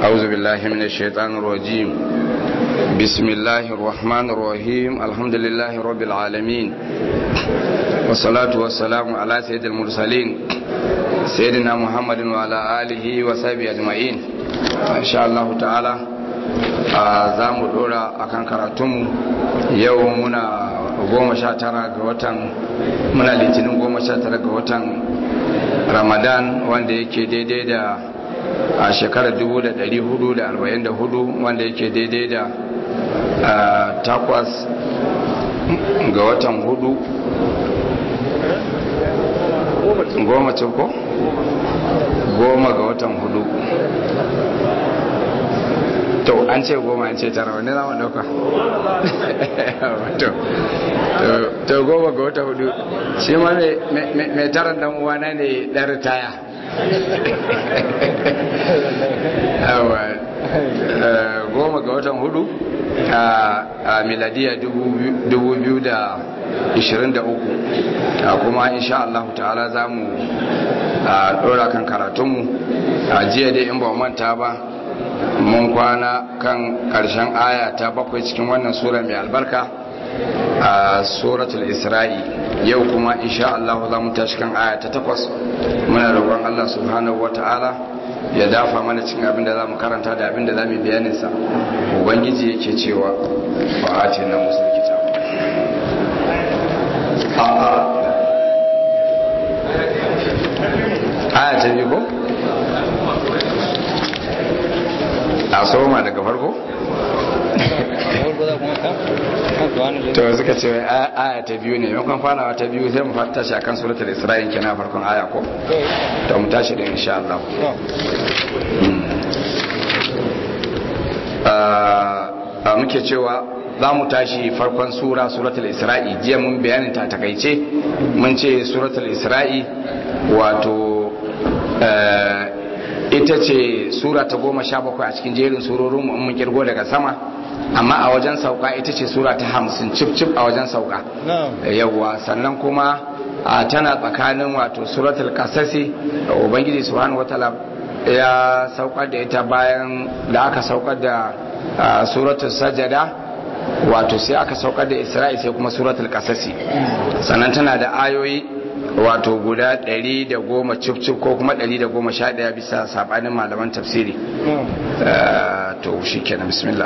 أعوذ بالله من الشيطان الرجيم بسم الله الرحمن الرحيم الحمد لله رب العالمين والصلاة والسلام على سيد المرسلين سيدنا محمد وعلى آله وصحبه أجمعين إن شاء الله تعالى za mu dora akan karatunmu yau muna goma sha tara ga watan muna litinin goma sha tara ga watan ramadan wanda yake daidai da a shekarar 1444 wanda yake daidai da takwas ga watan hudu goma ce ko? goma ga watan hudu to an ce goma an ce tara wani zama dauka to goma ga wata hudu shi ma mai taron dan uwana ne dan ritaya goma ga watan hudu a miladiya 2023 kuma insha Allah ta'ala za mu dora kan karatunmu a jiya dai in ba manta ba mun kwana kan karshen aya ta bakwai cikin wannan sura mai albarka a suratul isra'i yau kuma insha Allah za mu tashi kan aya ta takwas muna roƙon Allah subhanahu wata'ala ya dafa mana cikin abin da za mu karanta da abin da za mu bayanin sa ubangiji yake cewa ba a ce na musul kitab aya ta biyu ko a soma daga farko to suka ce aya ta biyu ne yankon fanawa ta biyu sai mu fata shi akan suratul isra'il kenan farkon aya ko to mu tashi da insha Allah a muke cewa za mu tashi farkon sura suratul isra'i jiya mun bayanin ta takaice mun ce suratul isra'i wato ita ce sura ta goma sha bakwai a cikin jerin surorin mun kirgo daga sama amma a wajen sauka ita ce sura ta hamsin cif cif a wajen sauka yawwa sannan kuma tana tsakanin wato suratul kasasi ubangiji subhanahu wataala ya saukar da ita bayan da aka saukar da suratul sajada wato sai aka saukar da isra'i sai kuma suratul kasasi sannan tana da ayoyi wato guda 110 cif ko kuma 111 bisa sabanin malaman tafsiri to shi kenan bismillah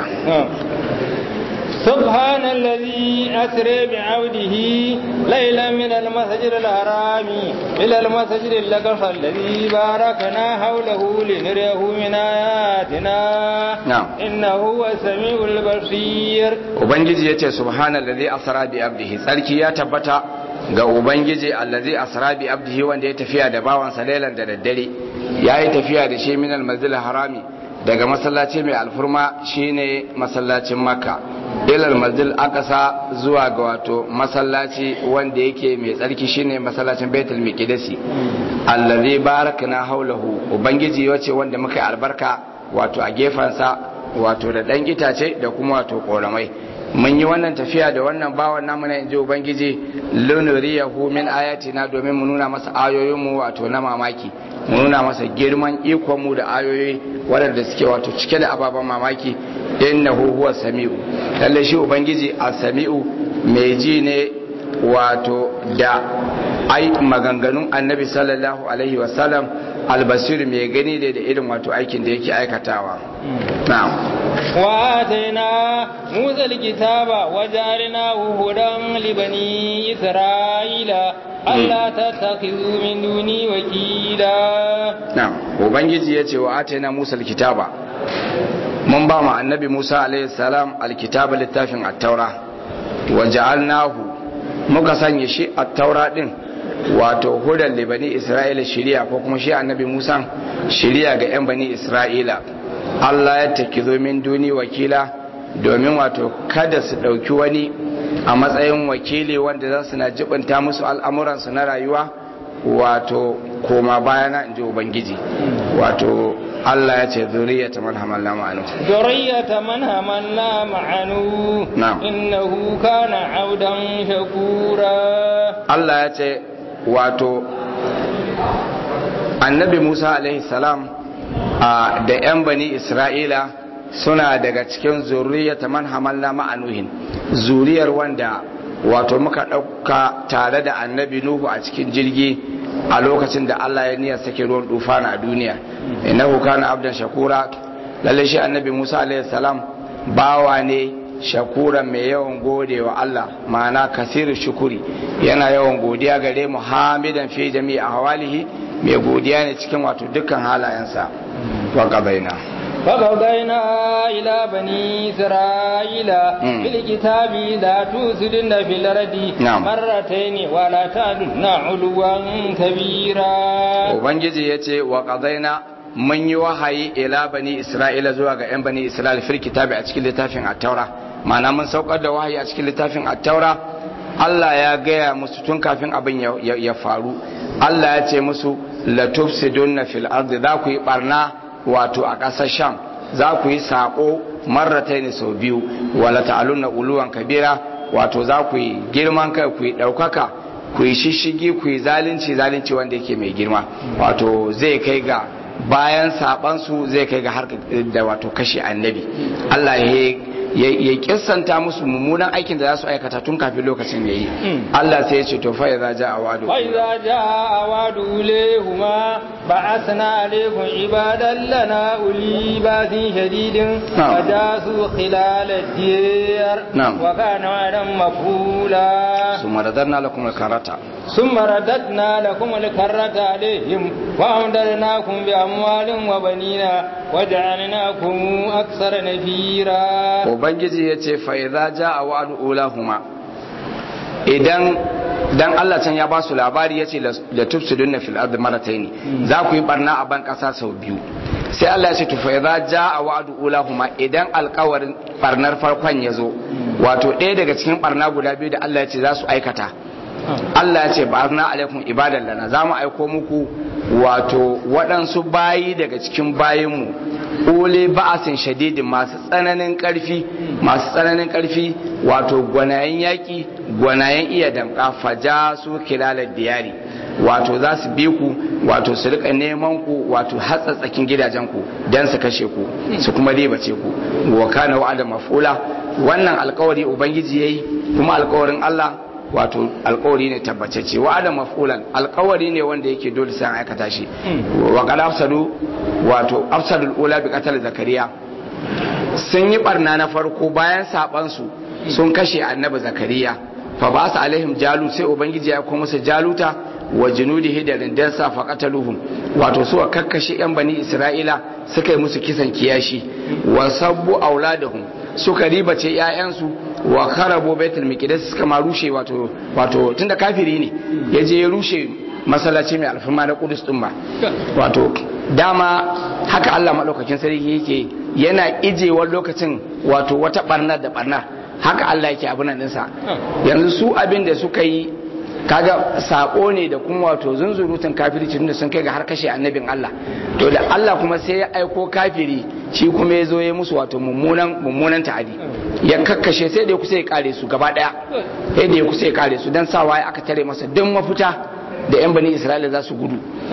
سبحان الذي أسرى بعبده ليلا من المسجد الحرام إلى المسجد الأقصى الذي باركنا حوله لنريه من آياتنا نعم إنه هو السميع البصير وبنجي يتي سبحان الذي أسرى بعبده سألكي يا تبتا ga ubangiji allazi asra bi abdihi wanda ya tafiya da bawansa lailan da daddare yayi tafiya da shi minal masjidil harami daga masallaci mai alfurma shine masallacin makka ilal masjidil aqsa zuwa ga wato masallaci wanda yake mai tsarki shine masallacin baitul miqdisi allazi barakna haulahu ubangiji yace wanda muka albarka wato a gefansa wato da dan itace da kuma wato koramai mun yi wannan tafiya da wannan bawan namu na inji ubangiji lunuriyahu min ayatina domin mu nuna masa ayoyinmu wato na mamaki mu nuna masa girman ikonmu da ayoyi waɗanda suke wato cike da ababen mamaki innahu huwa sami'u lalle shi ubangiji a sami'u mai ji ne wato da ai maganganun annabi sallallahu alaihi wasallam albasir mai gani da da irin wato aikin da yake aikatawa na'am وآتينا موسى الكتاب وجعلناه هدى لبني إسرائيل ألا تتخذوا من دوني وكيلا نعم وبنجي يتي وآتينا موسى الكتاب من بام النبي موسى عليه السلام الكتاب للتافن التوراة وجعلناه muka sanya shi a taura din wato hudan libani isra'ila shiriya ko kuma shi annabi musa shiriya ga 'yan bani isra'ila Allah ya taki min duni wakila domin wato kada su ɗauki wani a matsayin wakili wanda za su na jibinta musu al'amuransu na rayuwa wato koma bayana in ji Ubangiji wato Allah ya ce zuriyata man hamalna ma'anu zuriyata man hamalna ma'anu Na'am. innahu kana audan shakura Allah ya ce wato annabi Musa alaihi salam da 'yan bani isra'ila suna daga cikin zuriyata man hamalna ma'anuhin zuriyar wanda wato muka ɗauka tare da annabi nuhu a cikin jirgi a lokacin da Allah ya niyyar sake ruwan dufana a duniya innahu kana abdan shakura lalle shi annabi Musa alaihi salam bawa ne shakura mai yawan gode wa Allah ma'ana kasiru shukuri yana yawan godiya gare mu hamidan fi jami'i ahwalihi mai godiya ne cikin wato dukkan halayensa wa qabaina فقضينا إلى بني إسرائيل في الكتاب لا تفسدن في الأرض نعم. مرتين ولا تعدن علوا كبيرا ubangiji ya ce wa ƙazaina mun yi wahayi ila bani isra'ila zuwa ga 'yan bani isra'ila fil kitabi a cikin littafin attaura ma'ana mun saukar da wahayi a cikin littafin attaura Allah ya gaya musu tun kafin abin ya, ya- ya faru Allah ya ce musu la tufsidunna fil ardi za ku yi barna wato a ƙasar sham za ku yi saƙo marrataini sau biyu wala ta'alunna uluwan kabira wato za ku yi girman kai ku yi ɗaukaka ku yi shishigi ku yi zalunci zalunci wanda yake mai girma wato zai kai ga bayan sabansu zai kai ga har da wato kashe annabi Allah ya ya kissanta musu mummunan aikin da za su aikata tun kafin lokacin yayi Allah sai ya ce to fa idza jaa wa'du وإذا جاء وعد أوليهما بعثنا عليكم عبادا لنا أولي بأس شديد نعم. فجاسوا خلال الدير نعم. وكان وعدا مفعولا ثم رددنا لكم الكرة ثم رددنا لكم الكرة عليهم وأمددناكم بأموال وبنين وجعلناكم أكثر نفيرا ubangiji ya ce fa idza jaa wa'du ulahuma idan dan Allah can ya ba su labari ya ce la tufsidunna fil ardi maratayn za ku yi barna a ban kasa sau biyu sai Allah ya ce to fa idza jaa wa'du ulahuma idan alƙawarin barnar farkon ya zo wato ɗaya daga cikin barna guda biyu da Allah ya ce za su aikata Allah ya ce barna alaikum ibadan lana za mu aiko muku wato waɗansu bayi daga cikin bayinmu ule ba'asin shadidin masu tsananin ƙarfi masu tsananin ƙarfi wato gwanayen yaƙi gwanayen iya damƙa faja su kilalar diyari wato za su bi ku wato su rika neman ku wato hatsatsakin gidajen ku don su kashe ku su kuma ribace ku wa kana wa'ada mafula wannan alkawari ubangiji yayi kuma alkawarin Allah wato alkawari ne tabbatacce wa adam maf'ulan alkawari ne wanda yake dole sai an aikata shi wa qad afsadu wato afsadul ula bi qatl zakariya sun yi barna na farko bayan saban su sun kashe annabi zakariya fa ba su alaihim jalut sai ubangiji ya kuma musu jaluta wa junudihi da rindansa fa qataluhum wato su kakkashe yan bani isra'ila suka yi musu kisan kiyashi wa sabbu auladahum suka ribace 'ya'yansu wa kharabo baitul miqdis suka ma rushe wato wato tunda kafiri ne ya je ya rushe masallaci mai alfarma na Qudus din ba wato dama haka Allah madaukakin sarki yake yana ijewar lokacin wato wata barna da barna haka Allah yake abin nan dinsa yanzu su abin da suka yi kaga sako ne da kuma wato zunzurutun kafirci da sun kai ga har kashe annabin Allah to da Allah kuma sai ya aiko kafiri shi kuma ya zo ya musu wato mummunan mummunan ta'adi ya kakkashe sai da ya kusa ya kare su gaba daya sai da ya kusa ya kare su dan sawa aka tare masa duk mafita da yan bani Isra'ila za su gudu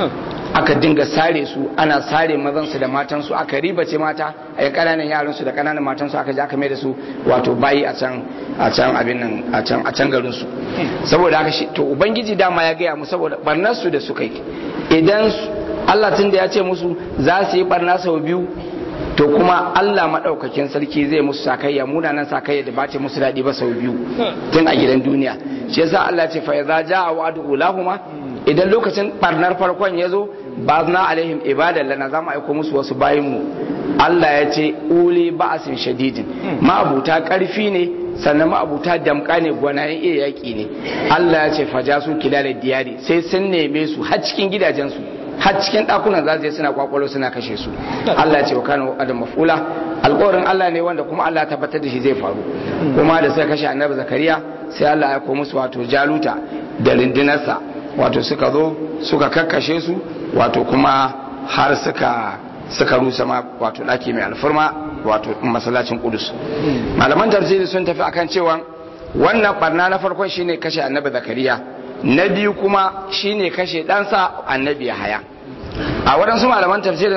aka dinga sare su ana sare mazansu da matansu aka ribace mata a yan kananan yaransu da kananan matansu aka je aka mai da su wato bayi a can a can abin nan a can a can garin su saboda haka shi to ubangiji dama ya gaya mu saboda barnar su da suka yi idan Allah tun da ya ce musu za su yi barna sau biyu to kuma Allah maɗaukakin sarki zai musu sakayya munanan sakayya da ba ce musu daɗi ba sau biyu tun a gidan duniya shi yasa Allah ce fa idza jaa wa'du ulahuma idan lokacin barnar farkon ya zo ba na alaihim ibadan lana za mu aiko musu wasu bayin mu Allah ya ce uli ba'asin shadidin ma'abuta karfi ne sannan ma'abuta damka ne gwanayen iya yaƙi ne Allah ya ce faja su kilalar diyari sai sun neme su har cikin gidajensu har cikin ɗakunan za su je suna kwakwalo suna kashe su Allah ya ce wa kana adam mafula alƙawarin Allah ne wanda kuma Allah ya tabbatar da shi zai faru kuma da suka kashe annabi zakariya sai Allah ya aiko musu wato jaluta da rindinarsa wato suka zo suka kakkashe su wato kuma har suka suka rusa ma wato ɗaki mai alfarma wato masallacin kudus malaman tafsiri sun tafi akan cewa wannan barna na farkon shine kashe annabi zakariya na biyu kuma shine kashe ɗansa annabi haya a waɗansu malaman tafsirin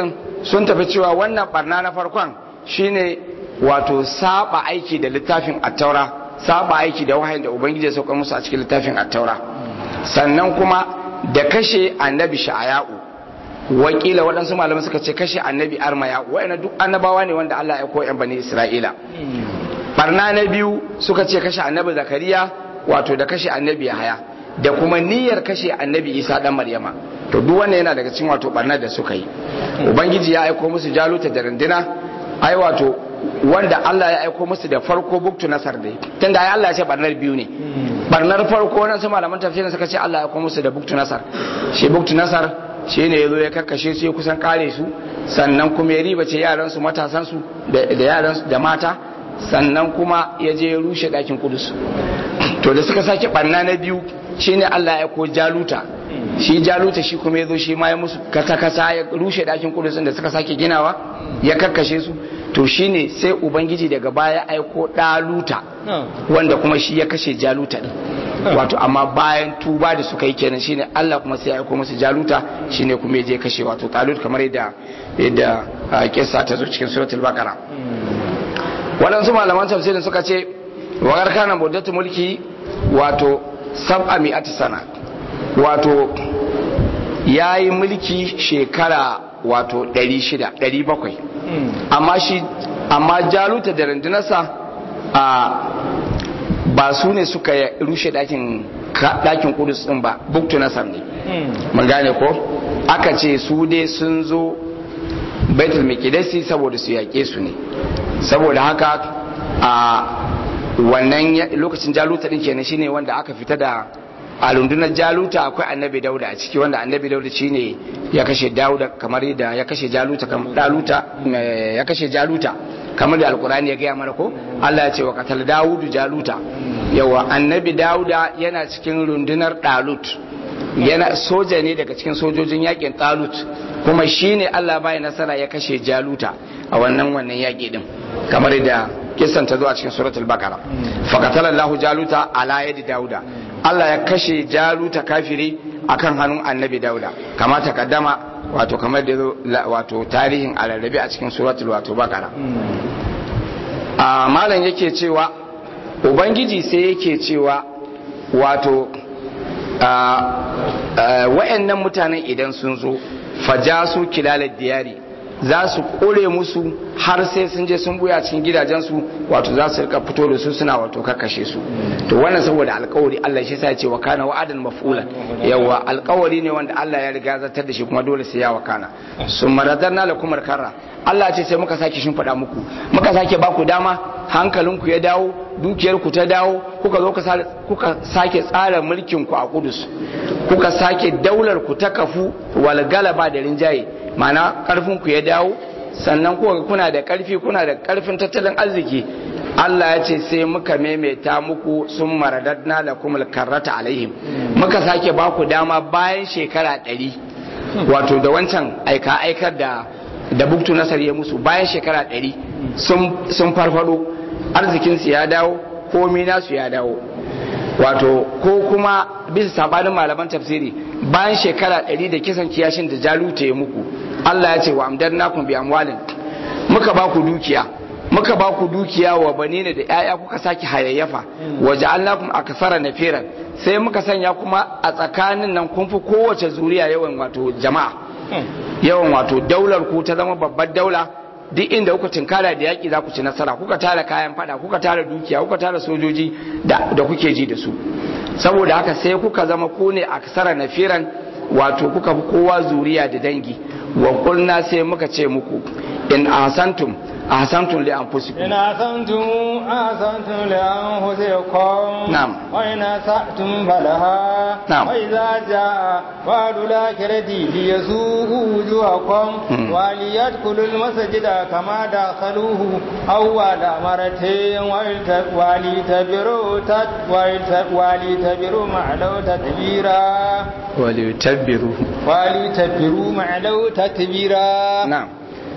sun tafi cewa wannan barna na farkon shine wato saba aiki da littafin attaura saba aiki da wahayin da ubangiji ya sauka musu a cikin littafin attaura sannan kuma da kashe annabi sha'aya'u wakila waɗansu malamai suka ce kashe annabi armaya wa'ina duk annabawa ne wanda Allah ya koyan bani isra'ila barna na biyu suka ce kashe annabi zakariya wato da kashe annabi yahaya da kuma niyyar kashe annabi isa dan maryama to duk wannan yana daga cikin wato barnar da suka yi ubangiji ya aiko musu jaluta da runduna ai wato wanda Allah ya aiko musu da farko buktu nasar dai tunda ai Allah ya ce barnar biyu ne barnar farko nan su malaman tafsirin suka ce Allah ya aiko musu da buktu nasar shi buktu nasar shi ne yazo ya karkashe su ya kusan kare su sannan kuma ya riba ce yaran su matasan su da yaran su da mata sannan kuma ya je ya rushe dakin kudus to da suka sake barna na biyu shine Allah ya aiko jaluta shi jaluta shi kuma ya zo shi ma ya musu kasa-kasa ya rushe dakin kudusin da suka sake ginawa ya karkashe su to shine sai ubangiji daga baya aiko daluta wanda kuma shi ya kashe jaluta din wato amma bayan tuba da suka yi kenan shine Allah kuma sai ya aiko musu jaluta shine kuma ya je kashe wato talut kamar yadda yadda kissa ta zo cikin suratul baqara waɗansu malaman tafsirin suka ce wa kana muddatu mulki wato sab'a mi'ati sana wato ya yi mulki shekara wato 600 700 amma shi amma jaluta da rundunarsa a ba su ne suka rushe dakin dakin kudus din ba buktu nasar ne mun gane ko aka ce su dai sun zo baitul miqdisi saboda su yaƙe su ne saboda haka a wannan lokacin jaluta din kenan shine wanda aka fita da a rundunar jaluta akwai annabi dauda a ciki wanda annabi dauda shine ya kashe dauda kamar da ya kashe jaluta kamar daluta ya kashe jaluta kamar da alkurani ya gaya mana ko Allah ya ce wa qatal daudu jaluta yawa annabi dauda yana cikin rundunar dalut yana soja ne daga cikin sojojin yakin talut kuma shine Allah bai nasara ya kashe jaluta a wannan wannan yaki din kamar da kisan ta zo a cikin suratul baqara fa qatala Allahu jaluta ala yadi dauda Allah ya kashe jaluta kafiri akan hannun annabi dauda kama ta kaddama wato kamar da wato tarihin alarrabe a cikin suratul wato bakara a malam yake cewa ubangiji sai yake cewa wato wa'annan mutanen idan sun zo fajasu kilalar diyari za su kore musu har sai sun je sun buya cikin gidajensu wato za su rika fito da su suna wato kakkashe su to wannan saboda alkawari Allah shi sa ya ce wa kana wa'adan maf'ula yawa alkawari ne wanda Allah ya riga zartar da shi kuma dole sai ya wakana sun maradarna lakum karra Allah ce sai muka sake shimfiɗa muku muka sake baku dama hankalinku ya dawo dukiyarku ta dawo kuka zo kuka sake tsara mulkin ku a Kudus kuka sake daular ku ta kafu wal galaba da rinjaye mana karfin ku ya dawo sannan kuka kuna da karfi kuna da karfin tattalin arziki Allah ya ce sai muka maimaita muku sun maradadna lakum karrata alaihim muka sake baku dama bayan shekara ɗari wato da wancan aika aikar da da buktu nasar ya musu bayan shekara ɗari sun farfado arzikinsu ya dawo komi nasu ya dawo wato ko kuma bisa sabanin malaman tafsiri bayan shekara ɗari da kisan kiyashin da jaluta ya muku Allah ya ce wa amdar nakun bi amwalin muka ba ku dukiya muka ba ku dukiya wa banina da 'ya'ya kuka sake hayayyafa wa ja'alnakum akthara nafiran sai muka sanya kuma a tsakanin nan kun fi kowace zuriya yawan wato jama'a yawan wato daular ku ta zama babbar daula duk inda kuka tinkara da yaƙi za ku ci nasara kuka tara kayan fada kuka tara dukiya kuka tara sojoji da kuke ji da su saboda haka sai kuka zama ku ne aksara nafiran wato kuka fi kowa zuriya da dangi wa kulna sai muka ce muku in ahsantum ahsantum li anfusikum in ahsantum ahsantum li anfusikum na'am wa in asatum falaha Na'am. wa idza jaa wa'du lakirati liyasu'u wujuhakum wa liyadkhulu al-masjida kama dakhaluhu awwala maratin wa litabiru tat wa litabiru ma'law tatbira wa litabbiru wa litabiru ma'law tatbira na'am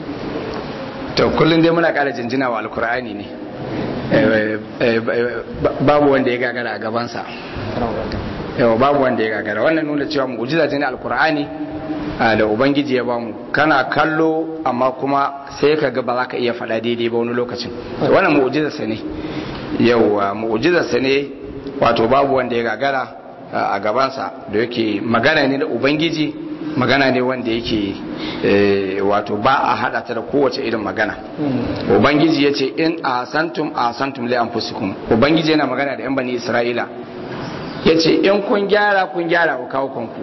to kullum dai muna ƙara jinjina wa alkur'ani ne Eh, eh, eh, babu wanda ya gagara a gabansa yawa babu wanda ya gagara wannan nuna cewa mu'jiza ce na alkur'ani da ubangiji ya bamu kana kallo amma kuma sai ka ga ba za ka iya faɗa daidai ba wani lokacin wannan mu'jizarsa ne yauwa mu'jizarsa ne wato babu wanda ya gagara a gabansa da yake magana ne da ubangiji magana ne wanda yake wato ba a hada ta da kowace irin magana ubangiji ya ce in a santum a santum li anfusikum ubangiji yana magana da yan bani isra'ila ya ce in kun gyara kun gyara ku kawo kanku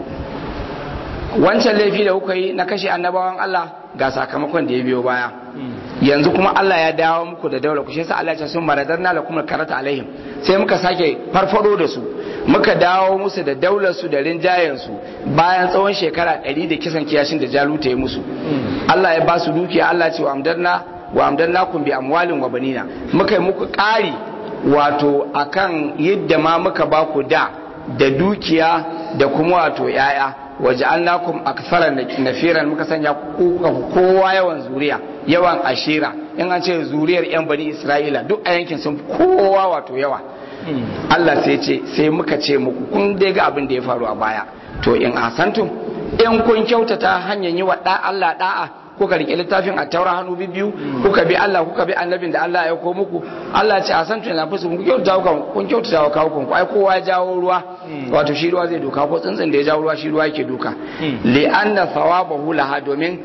wancan laifi da kuka yi na kashe annabawan Allah ga sakamakon da ya biyo baya yanzu kuma Allah ya dawo muku da daular ku shi yasa Allah ya ce sun maradarna lakum karata alaihim sai muka sake farfado da su muka dawo musu da daular su da rinjayen su bayan tsawon shekara 100 da kisan kiyashin da jaluta ya musu Allah ya ba su dukiya Allah ce wa amdarna wa amdarnakum bi amwalin wa banina muka yi muku ƙari wato akan yadda ma muka ba ku da da dukiya da kuma wato yaya waja'alnakum akthara nafiran muka sanya ku kowa yawan zuriya yawan ashira in an ce zuriyar yan bani isra'ila duk a yankin sun kowa wato yawa Allah sai ce sai muka ce muku kun dai ga abin da ya faru a baya to in asantum in kun kyautata hanyar yi wa da Allah da'a kuka rike littafin a taura hannu biyu kuka bi Allah kuka bi annabin da Allah ya ko muku Allah ce a san tuna fusu kun kyautata ku kun kyautata wa kawo ku ai kowa ya jawo ruwa wato shi ruwa zai doka ko tsuntsun da ya jawo ruwa shi ruwa yake doka li anna thawabahu laha domin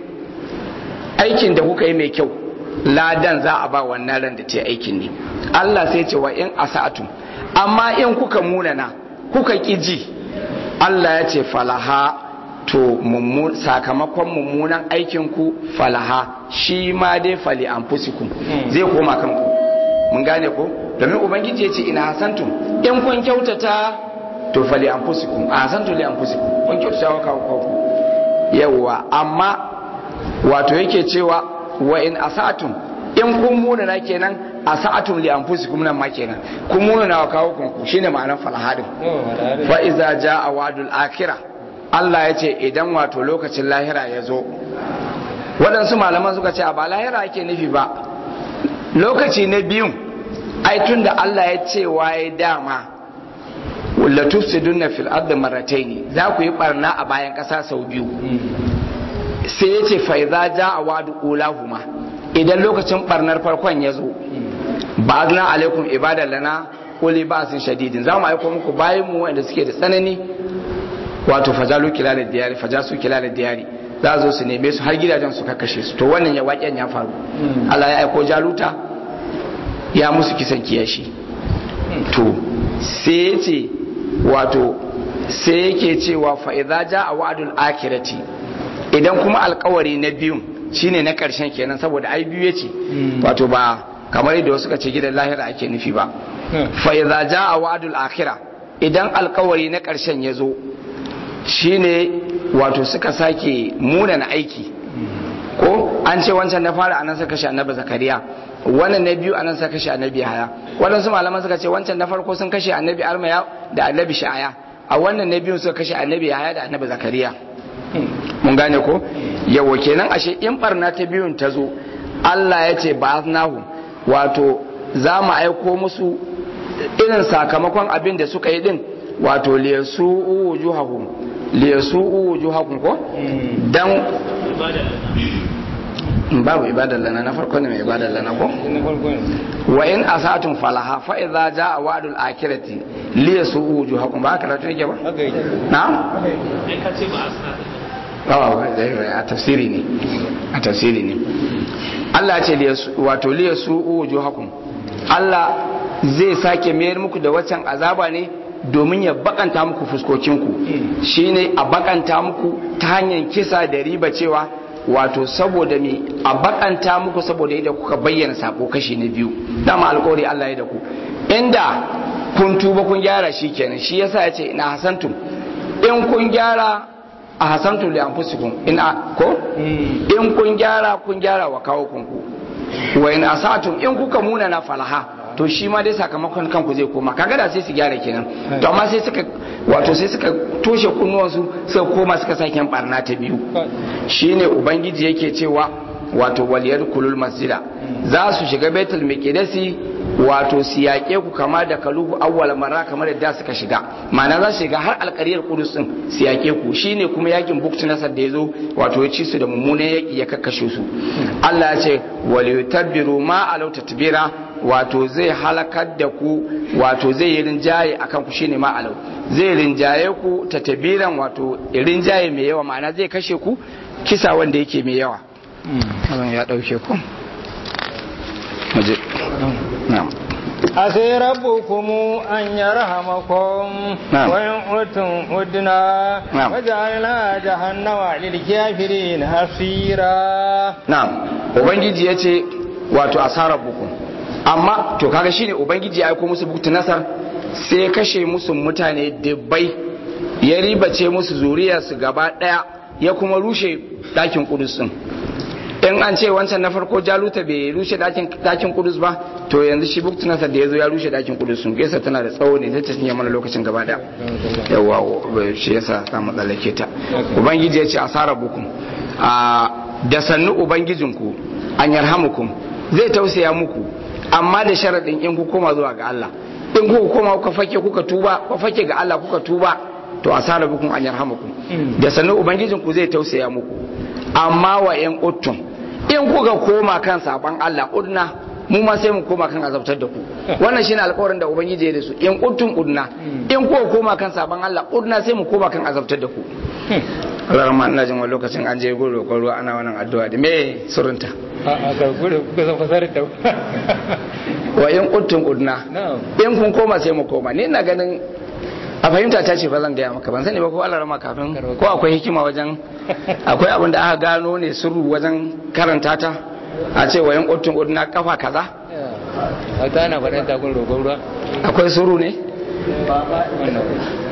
aikin da kuka yi mai kyau ladan za a ba wannan ran da ta aikin ne Allah sai ce wa in asa'atum amma in kuka munana kuka kiji Allah ya ce falaha to sakamakon mummunan aikinku falaha shi ma dai fali an fusikun zai koma kanku mun gane ko domin ubangiji ya ce ina hasantum in kun kyautata to fali an fusikun a hasantu li an fusikun kun kyautata wa kawo kawo yawwa amma wato yake cewa wa in asatum in kun munana kenan asa'atum li anfusikum nan ma kenan kun munana wa kawo kanku shine ma'anar falahadin fa iza jaa wa'dul akhirah Allah ya ce idan wato lokacin lahira ya zo waɗansu malaman suka ce a ba lahira ake nufi ba lokaci na biyun ai tun da Allah ya ce waye dama la tufsiduna fil ardi marratayn za ku yi barna a bayan ƙasa sau biyu sai ya ce fa idza jaa wa'du ulahuma idan lokacin barnar farkon ya zo ba'adna alaikum ibadan lana uli ba'sin shadidin za mu aiko muku bayan mu wanda suke da tsanani wato fajalu kilalar diyari fajasu kilalar diyari za zo su neme su har gidajen su kakkashe su to wannan ya waƙen ya faru Allah ya aiko jaluta ya musu kisan kiyashi to sai ya ce wato sai yake cewa fa idza jaa wa'dul akhirati idan kuma alkawari na biyun shine na karshen kenan saboda ai biyu yace wato ba kamar yadda wasu ka ce gidan lahira ake nufi ba fa idza jaa wa'dul akhirah idan alkawari na karshen ya zo shine wato suka sake munana aiki ko an ce wancan na fara anan suka kashe annabi zakariya wannan na biyu anan suka kashe annabi haya waɗansu malaman suka ce wancan na farko sun kashe annabi armaya da annabi sha'aya a wannan na biyu suka kashe annabi haya da annabi zakariya mun gane ko yawa kenan ashe in barna ta biyun ta zo Allah ya ce ba nahu wato za mu aiko musu irin sakamakon abin da suka yi din wato liyasu wujuhahum liyasu wujuhahum ko dan babu ibadar lana na farko ne mai ibadar lana ko wa in asatun falaha fa idza jaa wa'dul akhirati liyasu wujuhahum ba ka rato yake ba na a tafsiri ne a tafsiri ne Allah ce wato liyasu wujuhahum Allah zai sake mayar muku da waccan azaba ne domin ya bakanta muku fuskokinku shine a bakanta muku ta hanyar kisa da riba cewa wato saboda me a bakanta muku saboda yadda kuka bayyana sako kashi na biyu dama alkawari Allah ya da ku inda kun tuba kun gyara shi kenan shi yasa ya ce ina hasantum in kun gyara a hasantum li anfusikum in ko in kun gyara kun gyara wa kawo kunku wa in asatum in kuka muna na falaha to shi ma dai sakamakon kanku zai koma kaga da sai su gyara kenan to amma sai suka wato sai suka toshe kunnuwansu suka koma suka sake yin barna ta biyu shine ubangiji yake cewa wato waliyar kulul masjida za su shiga baitul miqdisi wato su yaƙe ku kama da kaluhu awwal marra kamar yadda suka shiga ma'ana za su shiga har alƙariyar kudus din su yaƙe ku shine kuma yakin bukti nasar da ya zo wato ya ci su da mummunan yaƙi ya kakkashe su Allah ya ce wal yutabbiru ma alau tatbira wato zai halakar da ku wato zai yi rinjaye akan ku shine ma alau zai rinjaye ku tatabiran wato rinjaye mai yawa ma'ana zai kashe ku kisa wanda yake mai yawa ya dauke ku muje na'am عسى ربكم أن يرحمكم نعم. وإن عدتم عدنا نعم. وجعلنا جهنم للكافرين حصيرا na'am ubangiji ya ce wato asarar buku amma to kaga shine ubangiji ya aiko musu buktu nasar sai ya kashe musu mutane dubbai ya ribace musu zuriyarsu gaba daya ya kuma rushe dakin kudus din in an ce wancan na farko jaluta bai rushe dakin dakin kudus ba to yanzu shi buktu nasar da ya zo ya rushe dakin kudus sun gaisa tana da tsawo ne zai ta cinye mana lokacin gaba daya yawa shi yasa ta matsalake ta ubangiji ya ce asarar bukum a da sannu ubangijinku an yarhamukum zai tausaya muku amma da sharaɗin in ku koma zuwa ga Allah in kuka koma kuka fake kuka tuba kuka fake ga Allah kuka tuba to asara bukum an yarhamukum da sannu ubangijinku zai tausaya muku amma wa in uttum in kuka koma kan saban Allah udna mu ma sai mu koma kan azabtar da ku wannan shine alƙawarin da ubangiji ya da su in uttum udna in kuka koma kan saban Allah udna sai mu koma kan azabtar da ku Allah rahma ina jin wani lokacin an je gudu roƙon ruwa ana wannan addu'a da me surunta a gargure kuka san fasarar da wa in uttum udna na'am in kun koma sai mu koma ni ina ganin a fahimta ta ce fa zan gaya maka ban sani ba ko Allah rama kafin ko akwai hikima wajen akwai abin da aka gano ne sirru wajen karanta ta a ce wa in uttum udna kafa kaza a ta na faɗin takun roƙon ruwa akwai sirru ne wannan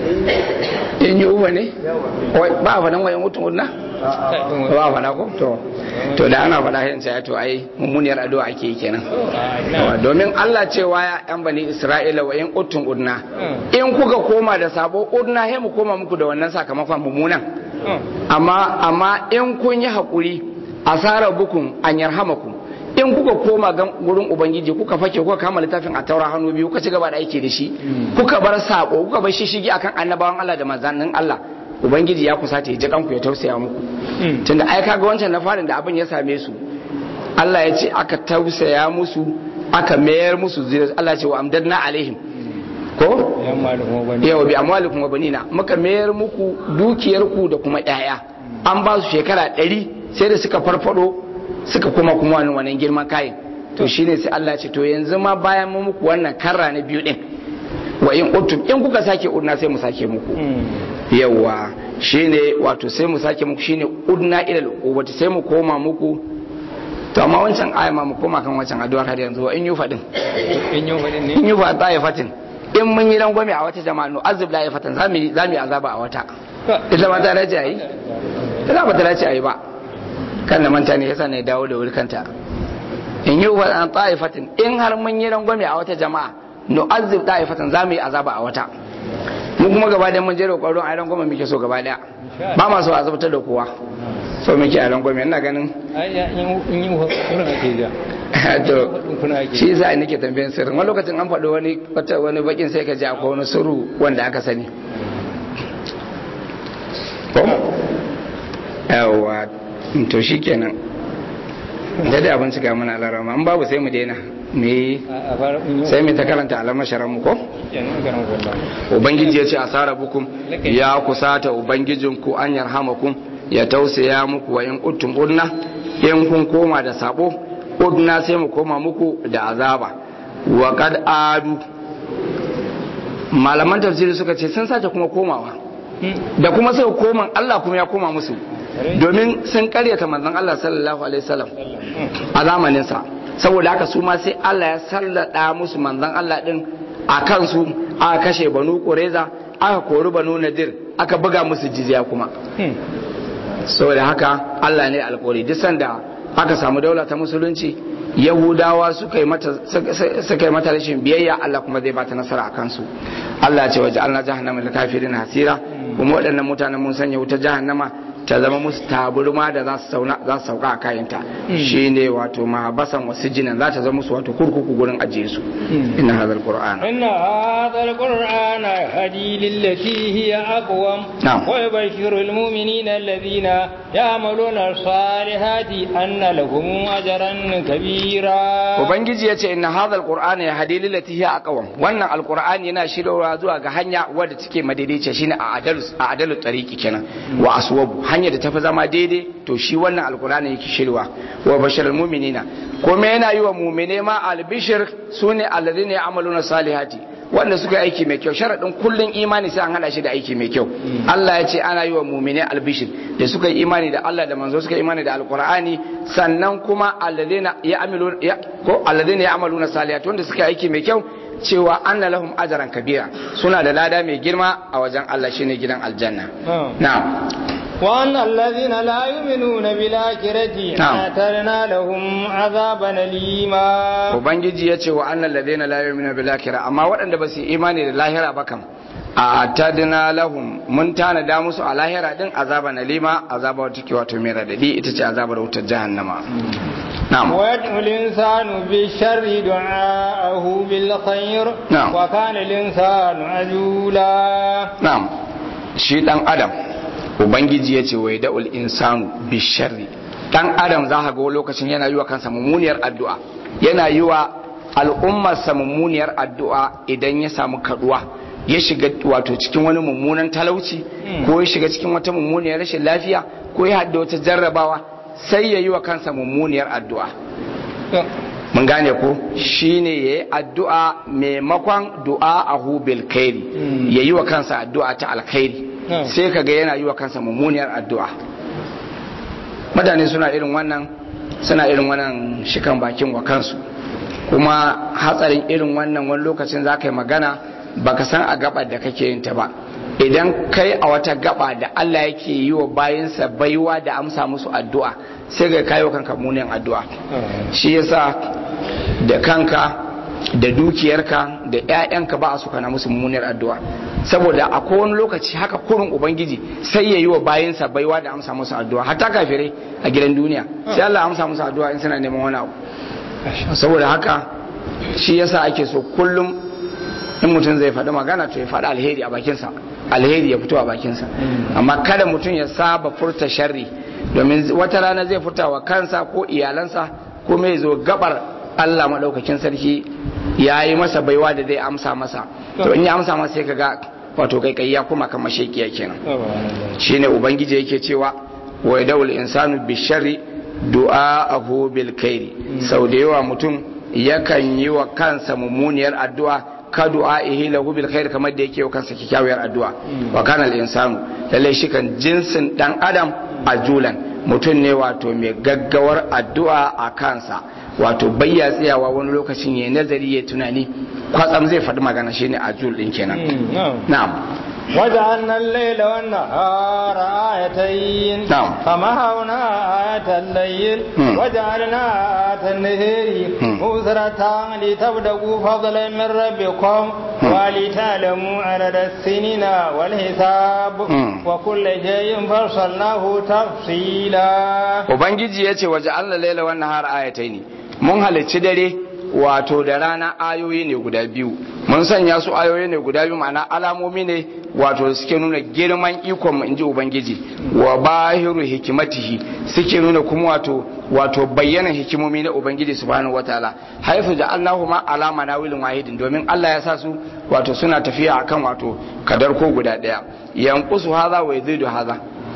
in yi uwa ne Wai, ba a faɗin wa in uttum udna ba a faɗa ko to to da ana faɗa yin sai to ai mummuniyar addu'a ake yi kenan Yawa, domin Allah cewa ya yan bani Isra'ila wa in uttum udna in kuka koma da sabo udna he mu koma muku da wannan sakamakon mummunan amma amma in kun yi hakuri asara bukun an yarhamakum in kuka koma ga gurin ubangiji kuka fake kuka kama littafin a taura hannu biyu kuka ci gaba da aiki da shi kuka bar sako kuka bar shishigi akan annabawan Allah da manzannin Allah ubangiji ya kusa ta ji kanku ya tausaya muku tunda ai kaga wancan na farin da abin ya same su Allah ya ce aka tausaya musu aka mayar musu zuriya Allah ya ce wa amdadna alaihim ko yan malamu bane yawa bi amwalikum wa banina muka mayar muku dukiyarku da kuma yaya an ba su shekara ɗari sai da suka farfado suka kuma kuma wani wannan girman kayan to shine sai Allah ce to yanzu ma bayan mu muku wannan karra na biyu din wa in utum in kuka sake udna sai mu sake muku yawa shine wato sai mu sake muku shine udna ila al sai mu koma muku to amma wancan aya ma mu koma kan wancan addu'a har yanzu wa in yu fadin in yau faɗin ne in yi fata ya fatin in mun yi rangwame a wata jama'a no azib la ya fatan za mu yi za mu yi azaba a wata ita ma ta dace a yi ita ba ta dace a yi ba kan da manta ne yasa ne dawo da wuri kanta in yi fatan ta'ifatin in har mun yi rangwame a wata jama'a no azib ta'ifatan za mu yi azaba a wata mu kuma gaba da mun je roƙon ruwan a rangwame muke so gaba daya ba ma so azabtar da kowa so muke a rangwame ina ganin ai ya in in yi wurin ake ja to kuna ake shi yasa nake tambayan sirrin wani lokacin an faɗi wani wata wani bakin sai ka ji akwai wani sirru wanda aka sani ko yawa to shikenan da da abin shiga mana larama an babu sai mu daina me a fara in yi sai mu ta karanta alamar sharan mu ko yan garan wallah ubangiji ya ce asara bukum ya kusata ubangijinku an yarhamakum ya tausaya muku wa in uttum udna in kun koma da sabo udna sai mu koma muku da azaba wa kad adu malaman tafsiri suka ce sun sace kuma komawa da kuma sai koma Allah kuma ya koma musu domin sun karyata manzon Allah sallallahu alaihi wasallam a zamanin sa saboda haka su ma sai Allah ya sallada musu manzon Allah din a kansu aka kashe banu qureza aka kori banu nadir aka buga musu jizya kuma saboda haka Allah ne alƙawari duk sanda aka samu daula ta musulunci yahudawa suka yi mata suka yi mata rashin biyayya Allah kuma zai bata nasara a kansu Allah ya ce waje Allah jahannama lil kafirin hasira kuma waɗannan mutanen mun sanya wuta jahannama ta zama musu taburma da za su sauka a kayanta shine wato mahabasan wasu jinan za ta zama musu wato kurkuku gurin ajiye su inna hadha alquran inna hadha alquran hadi lillati hiya aqwam wa yubashshiru almu'minina alladhina ya'maluna as-salihati anna lahum ajran kabira ubangiji yace inna hadha alquran hadi lillati hiya aqwam wannan alqur'ani yana shiryawa zuwa ga hanya wadda take madaidaiciya shine a adalu a adalu tariqi kenan wa aswabu hanya da tafi zama daidai to shi wannan alqur'ani yake shirwa wa bashirul mu'minina kuma yana yi wa mu'mine ma albishir sune alladhina ya'maluna salihati wanda suka yi aiki mai kyau sharadin kullun imani sai an hada shi da aiki mai kyau Allah ya ce ana yi wa mu'mine albishir da suka yi imani da Allah da manzo suka yi imani da alqur'ani sannan kuma alladhina ya'maluna ko alladhina ya'maluna salihati wanda suka yi aiki mai kyau cewa anna lahum ajran kabira suna da lada mai girma a wajen Allah shine gidan aljanna na'am وأن الذين لا يؤمنون بالآخرة أعتدنا لهم عذابا أليما Ubangiji ya ce wa annal ladina la yu'minu bil akhirah amma waɗanda ba su imani da lahira ba kam a'tadna lahum mun tanada musu a lahira din azaban alima azaba wata ke wato mai radadi ita ce azabar wutar jahannama نعم ويدعو الإنسان بالشر دعاءه بالخير نعم وكان الإنسان عجولا نعم shi dan adam ubangiji ya ce wai da'ul insanu bisharri dan adam za ka ga lokacin yana yi wa kansa mummuniyar addu'a yana yi wa al'ummarsa mummuniyar addu'a idan ya samu kaduwa ya shiga wato cikin wani mummunan talauci ko ya shiga cikin wata mummuniyar rashin lafiya ko ya hadda wata jarrabawa sai ya yi wa kansa mummuniyar addu'a mun gane ko shine ya yi addu'a maimakon du'a a hubil kairi ya yi wa kansa addu'a ta alkhairi sai ka ga yana yi wa kansa mummuniyar addu'a mutane suna irin wannan suna irin wannan shikan bakin wa kansu kuma hatsarin irin wannan wani lokacin za ka yi magana baka san a gabar da kake yin ta ba idan kai a wata gaba da Allah yake yi wa bayansa baiwa da amsa musu addu'a sai ga kayo kanka munin addu'a shi yasa da kanka da dukiyarka da 'ya'yanka ba a suka na musu mummunar addu'a saboda a kowane lokaci haka kurin ubangiji sai ya yi wa bayansa baiwa da amsa musu addu'a hatta kafirai a gidan duniya sai Allah amsa musu addu'a in suna neman wani abu saboda haka shi yasa ake so kullum in mutum zai faɗi magana to ya faɗi alheri a bakinsa alheri ya fito a bakinsa amma kada mutum ya saba furta sharri domin wata rana zai furta wa kansa ko iyalansa ko mai zo gabar Allah maɗaukakin sarki ya yi masa baiwa da zai amsa masa to in ya amsa masa sai kaga wato kai ya kuma kan mashekiya kenan shine ubangiji yake cewa wa daul insanu bisharri du'a'ahu bil khairi sau da yawa mutum yakan yi wa kansa mummuniyar addu'a ka du'a'ihi lahu bil khair kamar da yake wa kansa kikkiawar addu'a wa kana al insanu lalle shi kan jinsin dan adam ajulan mutum ne wato mai gaggawar addu'a a kansa wato bayya tsayawa wani lokacin ya nazari ya tunani kwatsam zai faɗi magana shine ajul din kenan na'am وجعلنا الليل والنهار آيتين نعم. فمحونا آية الليل مم. وجعلنا آية النهار مم. مبصرة لتبتغوا فضلا من ربكم مم. ولتعلموا عدد السنين والحساب مم. وكل شيء فصلناه تفصيلا ubangiji ya ce waje allah laila wannan har ayatai ne mun halicci dare wato da rana ayoyi ne guda biyu mun sanya su ayoyi ne guda biyu ma'ana alamomi ne wato da suke nuna girman ikon mu inji ubangiji wa bahiru hikimatihi suke nuna kuma wato wato bayyana hikimomi na ubangiji subhanahu wataala haifu da allahu ma alama na wilin wahidin domin allah ya sa su wato suna tafiya akan wato kadar ko guda daya yankusu haza wa yazidu haza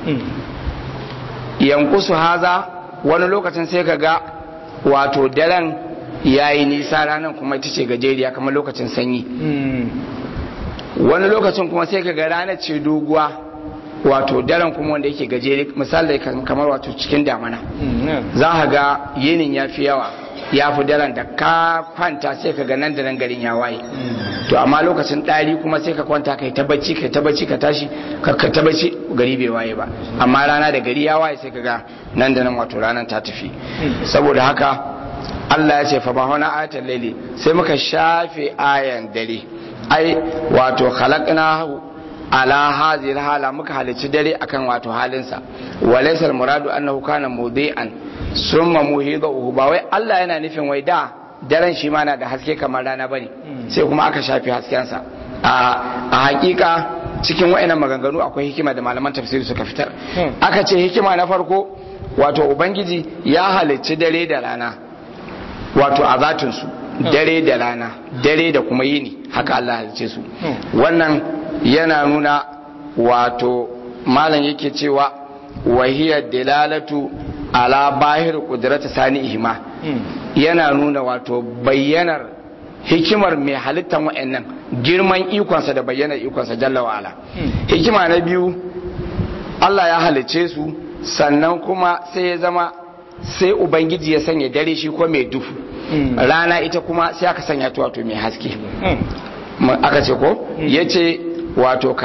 yankusu haza wani lokacin sai ka ga wato daren ya yi nisa ranar kuma ita ce gajeriya kamar lokacin sanyi wani lokacin kuma sai ka ga ranar ce doguwa wato daren kuma wanda yake gajere misali kan- kamar wato cikin damana za ka ga yinin ya fi yawa ya fi daren da ka kwanta sai ka ga nan da nan garin ya waye to amma lokacin ɗari kuma sai ka kwanta kai ta bacci kai ta bacci ka tashi ka ka ta bacci gari bai waye ba amma rana da gari ya waye sai ka ga nan da nan wato ranar ta tafi saboda haka Allah ya ce fa bahona ayatul laili sai muka shafe ayan dare ai wato khalaqnahu ala hazil hala muka halicci dare akan wato halinsa walaysa muradu annahu kana mudi'an summa muhidahu ba wai Allah yana nufin wai da daren shi ma na da haske kamar rana bane sai kuma aka shafi haskensa a hakika cikin wa'annan maganganu akwai hikima da malaman tafsiri suka fitar aka ce hikima na farko wato ubangiji ya halicci dare da rana wato a zatinsu dare da rana dare da kuma yini haka Allah halicce su wannan yana nuna wato malam yake cewa wahiyar dalalatu ala bahir kudrata sani ihma yana nuna wato bayyanar hikimar mai halittar wa'annan girman ikonsa da bayyanar ikonsa jalla wa'ala hikima na biyu Allah ya halicce su sannan kuma sai ya zama sai ubangiji ya sanya dare shi ko mai duhu rana ita kuma sai aka sanya ta wato mai haske aka ce ko ya ce wato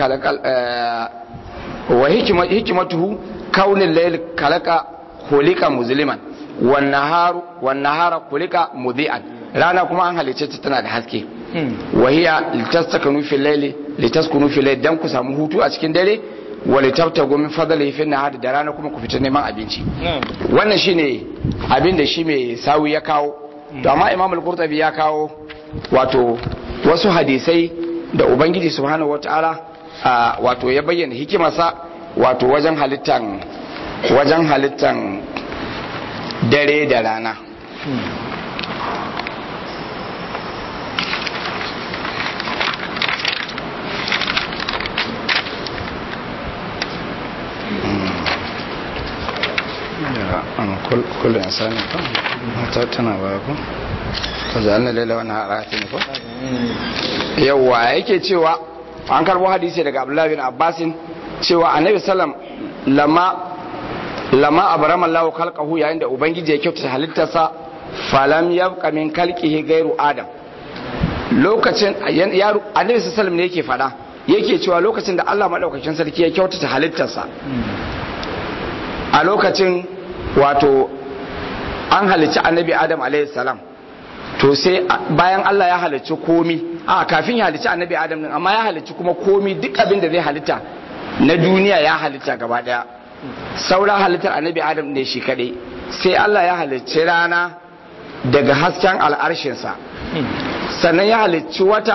wa hikimatuhu kaunin layl kalaka kulika muzliman wan nahara kulika mudi'an rana kuma an halice ta tana da haske wahiya litastakunu fil layli litaskunu fil layli dan ku samu hutu a cikin dare wa litabtagu min fadlihi fil nahari da rana kuma ku fita neman abinci wannan shine abin da shi mai sawi ya kawo to amma imam al-qurtubi ya kawo wato wasu hadisai da ubangiji subhanahu wataala wato ya bayyana hikimarsa wato wajen halittan wajen halittan dare da rana كل إنسان متى تناوله فجعلنا الليل والنهار آيتين ko yawa yake cewa an karbo hadisi daga Abdullah bin Abbasin cewa Annabi sallam lama lama abrama Allah khalqahu yayin da ubangiji ya kyautata halittarsa falam yabqa min khalqihi ghairu adam lokacin Annabi sallam ne yake fada yake cewa lokacin da Allah madaukakin sarki ya kyautata halittarsa a lokacin wato an halicci annabi adam salam to sai bayan Allah ya halicci komi a kafin ya halicci annabi adam din amma ya halicci kuma komi duk abin da zai halitta na duniya ya halitta gaba daya sauran halittar annabi adam ne shi kadai sai Allah ya halicci rana daga hasken al'arshinsa sannan ya halicci wata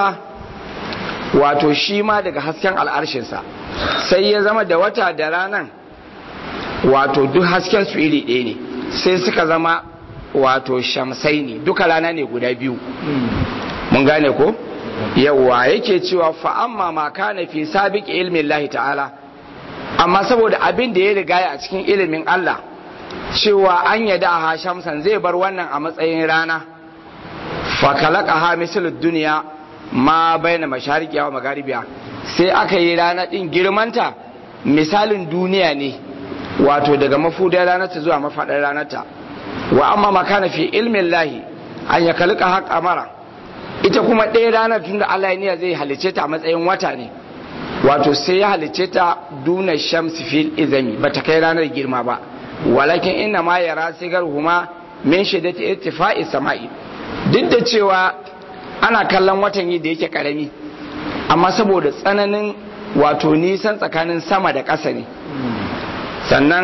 wato shi ma daga hasken al'arshinsa sai ya zama da wata da ranan wato duk hasken su iri ɗaya ne sai suka zama wato shamsai ne duka rana ne guda biyu mun gane ko yawa yake cewa fa'amma ma kana fi sabiq ilmin lahi ta'ala amma saboda abin da ya riga a cikin ilimin Allah cewa an yada ha shamsan zai bar wannan a matsayin rana fa kalaka ha misal duniya ma baina mashariqiya wa magaribiya sai aka yi rana din girmanta misalin duniya ne wato daga mafudar ranarta zuwa mafaɗar ranarta wa amma makana fi ilmin lahi an ya kalika haƙa mara ita kuma ɗaya ranar tun da Allah ya zai halice ta a matsayin wata ne wato sai ya halice ta duna shamsi fil izami ba ta kai ranar girma ba walakin inna ma yara sigar huma min shiddati irtifa'i sama'i duk da cewa ana kallon watan yi da yake karami amma saboda tsananin wato nisan tsakanin sama da ƙasa ne sannan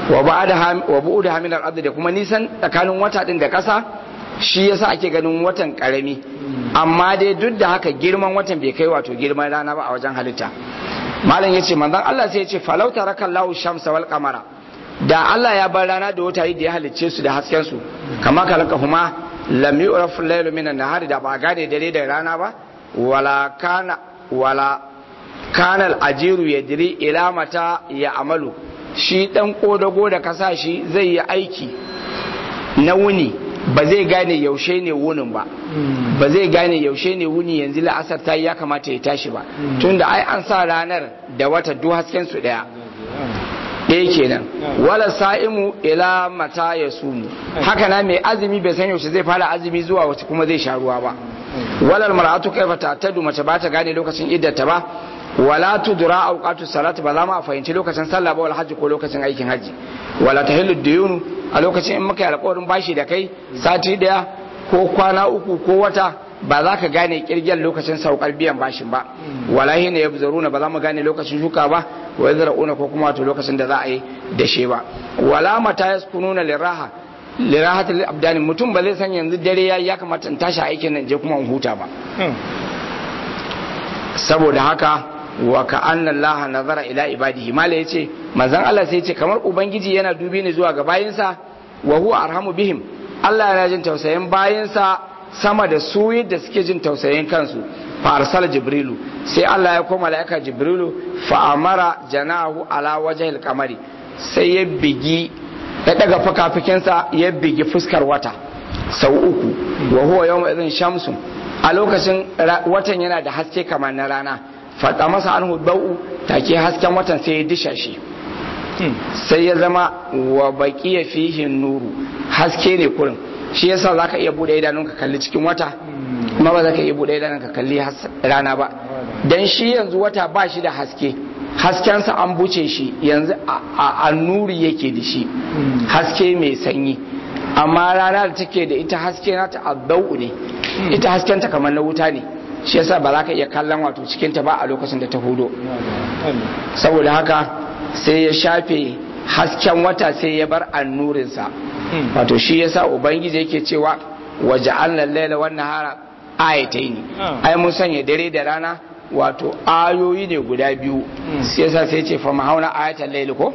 wa bu'u da hamilar ardi da kuma nisan tsakanin wata din da ƙasa shi yasa ake ganin watan karami amma dai duk da haka girman watan bai kai wato girman rana ba a wajen halitta malam yace manzon Allah sai yace falau tarakallahu shamsa wal qamara da Allah ya bar rana da wata da ya halicce su da hasken su kama kalaka huma lam yu'raf laylu minan nahari da ba gane dare da rana ba wala kana wala kana al-ajiru yadri ila mata ya amalu shi dan kodago da kasa shi zai yi aiki na wuni ba zai gane yaushe ne wunin ba ba zai gane yaushe ne wuni yanzu la'asar ta ya kamata ya tashi ba tunda ai an sa ranar da wata duk hasken su daya ɗaya kenan wala sa'imu ila mata ya sumu haka na mai azumi bai san yaushe zai fara azumi zuwa wace kuma zai sha ruwa ba walal mar'atu kaifa ta'tadu mace ba ta gane lokacin iddata ba wala tudra awqatu salati ba za mu fahimci lokacin sallah ba wal hajji ko lokacin aikin hajji wala tahillu diyunu a lokacin in muka yi alƙawarin bashi da kai sati daya ko kwana uku ko wata ba za ka gane kirgen lokacin saukar biyan bashin ba wallahi ne yabzaruna ba za mu gane lokacin shuka ba wa yazra'una ko kuma wato lokacin da za a yi dashe ba wala mata yaskununa liraha lirahatul abdani mutum ba zai san yanzu dare yayi ya kamata in tashi aikin nan je kuma in huta ba saboda haka wa ka anna allaha nazara ila ibadihi mala yace manzon Allah sai yace kamar ubangiji yana dubi ne zuwa ga bayinsa wa huwa arhamu bihim Allah yana jin tausayin bayinsa sama da su yadda suke jin tausayin kansu fa arsala jibrilu sai Allah ya koma malaika jibrilu fa amara janahu ala wajhil kamari sai ya bigi ya daga fakafikinsa ya bigi fuskar wata sau uku wa huwa yawma idhin shamsun a lokacin watan yana da haske kamar na rana faɗa masa an bau take hasken watan sai ya disha shi sai ya zama wa baki ya fihi nuru haske ne kurin shi yasa za ka iya buɗe idanun ka kalli cikin wata kuma ba za ka iya buɗe idanun ka kalli rana ba dan shi yanzu wata ba shi da haske haskensa an buce shi yanzu a nuri yake da shi haske mai sanyi amma rana da take da ita haske nata addau ne ita haskenta kamar na wuta ne shi yasa ba za ka iya kallon wato cikinta ba a lokacin da ta hudo saboda haka sai ya shafe hasken wata sai ya bar annurinsa wato shi yasa ubangiji yake cewa waje an lallaila wannan hara ayatai ne ai mun sanya dare da rana wato ayoyi ne guda biyu sai yasa sai ce fa mahauna ayatan laili ko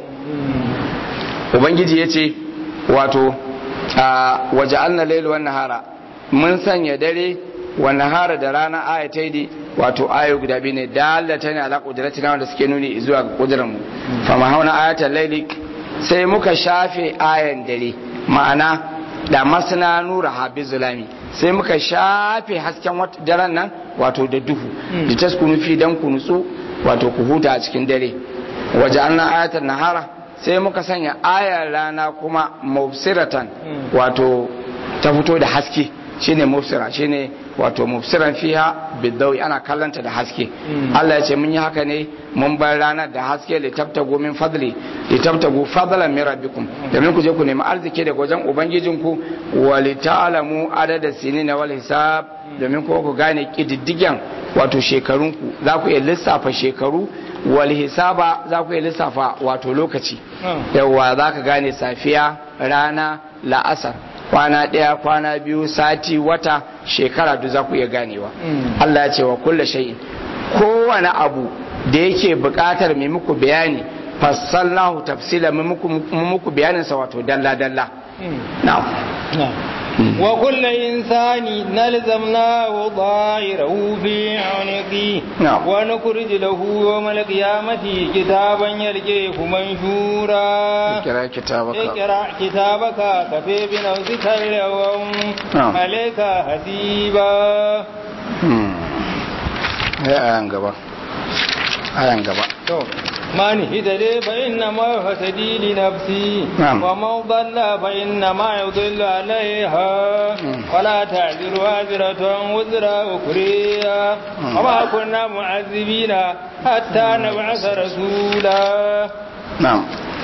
ubangiji ya ce wato waje an lallaila wannan hara mun sanya dare wa nahara da rana ayatai ne wato ayo guda biyu ne dalata ne ala kudratina wanda suke nuni zuwa ga kudurar mu fa ma hauna ayatal laili sai muka shafe ayan dare ma'ana da masana nura habi zulami sai muka shafe hasken daren nan wato da duhu da taskunu fi dan ku nutsu wato ku huta a cikin dare waje an ayatal nahara sai muka sanya ayar rana kuma mubsiratan wato ta fito da haske shine mubsira shine wato mubsiran fiha bidawi ana kallanta da haske Allah ya ce mun yi haka ne mun bar ranar da haske li tabtagu min fadli li tabtagu fadlan min rabbikum domin ku je ku nemi arziki daga wajen ubangijinku wa li ta'lamu adada sinina wal hisab domin ko ku gane kididdigen wato shekarunku za ku iya lissafa shekaru wal hisaba za ku iya lissafa wato lokaci yawa za ka gane safiya rana la'asar kwana ɗaya kwana biyu sati wata shekara duk za ku iya ganewa Allah ya ce wa kulle shay'in kowane abu da yake buƙatar mai muku bayani fassalnahu tafsila mu muku bayanin sa wato dalla dalla na'am wa kullu insani nalzamnahu dha'irahu fi 'unqi wa nukhrij lahu yawm al-qiyamati kitaban yalqihu manshura ikra kitabaka ikra kitabaka kafi bi nafsika al-yawm alayka hasiba ya ayan gaba ayan gaba to من هدى فإنما هتدي لنفسي نعم. ومن ضل فإنما يضل عليها ولا تعذر وازرة وزر أخرى وما كنا معذبين حتى نبعث رسولا na'am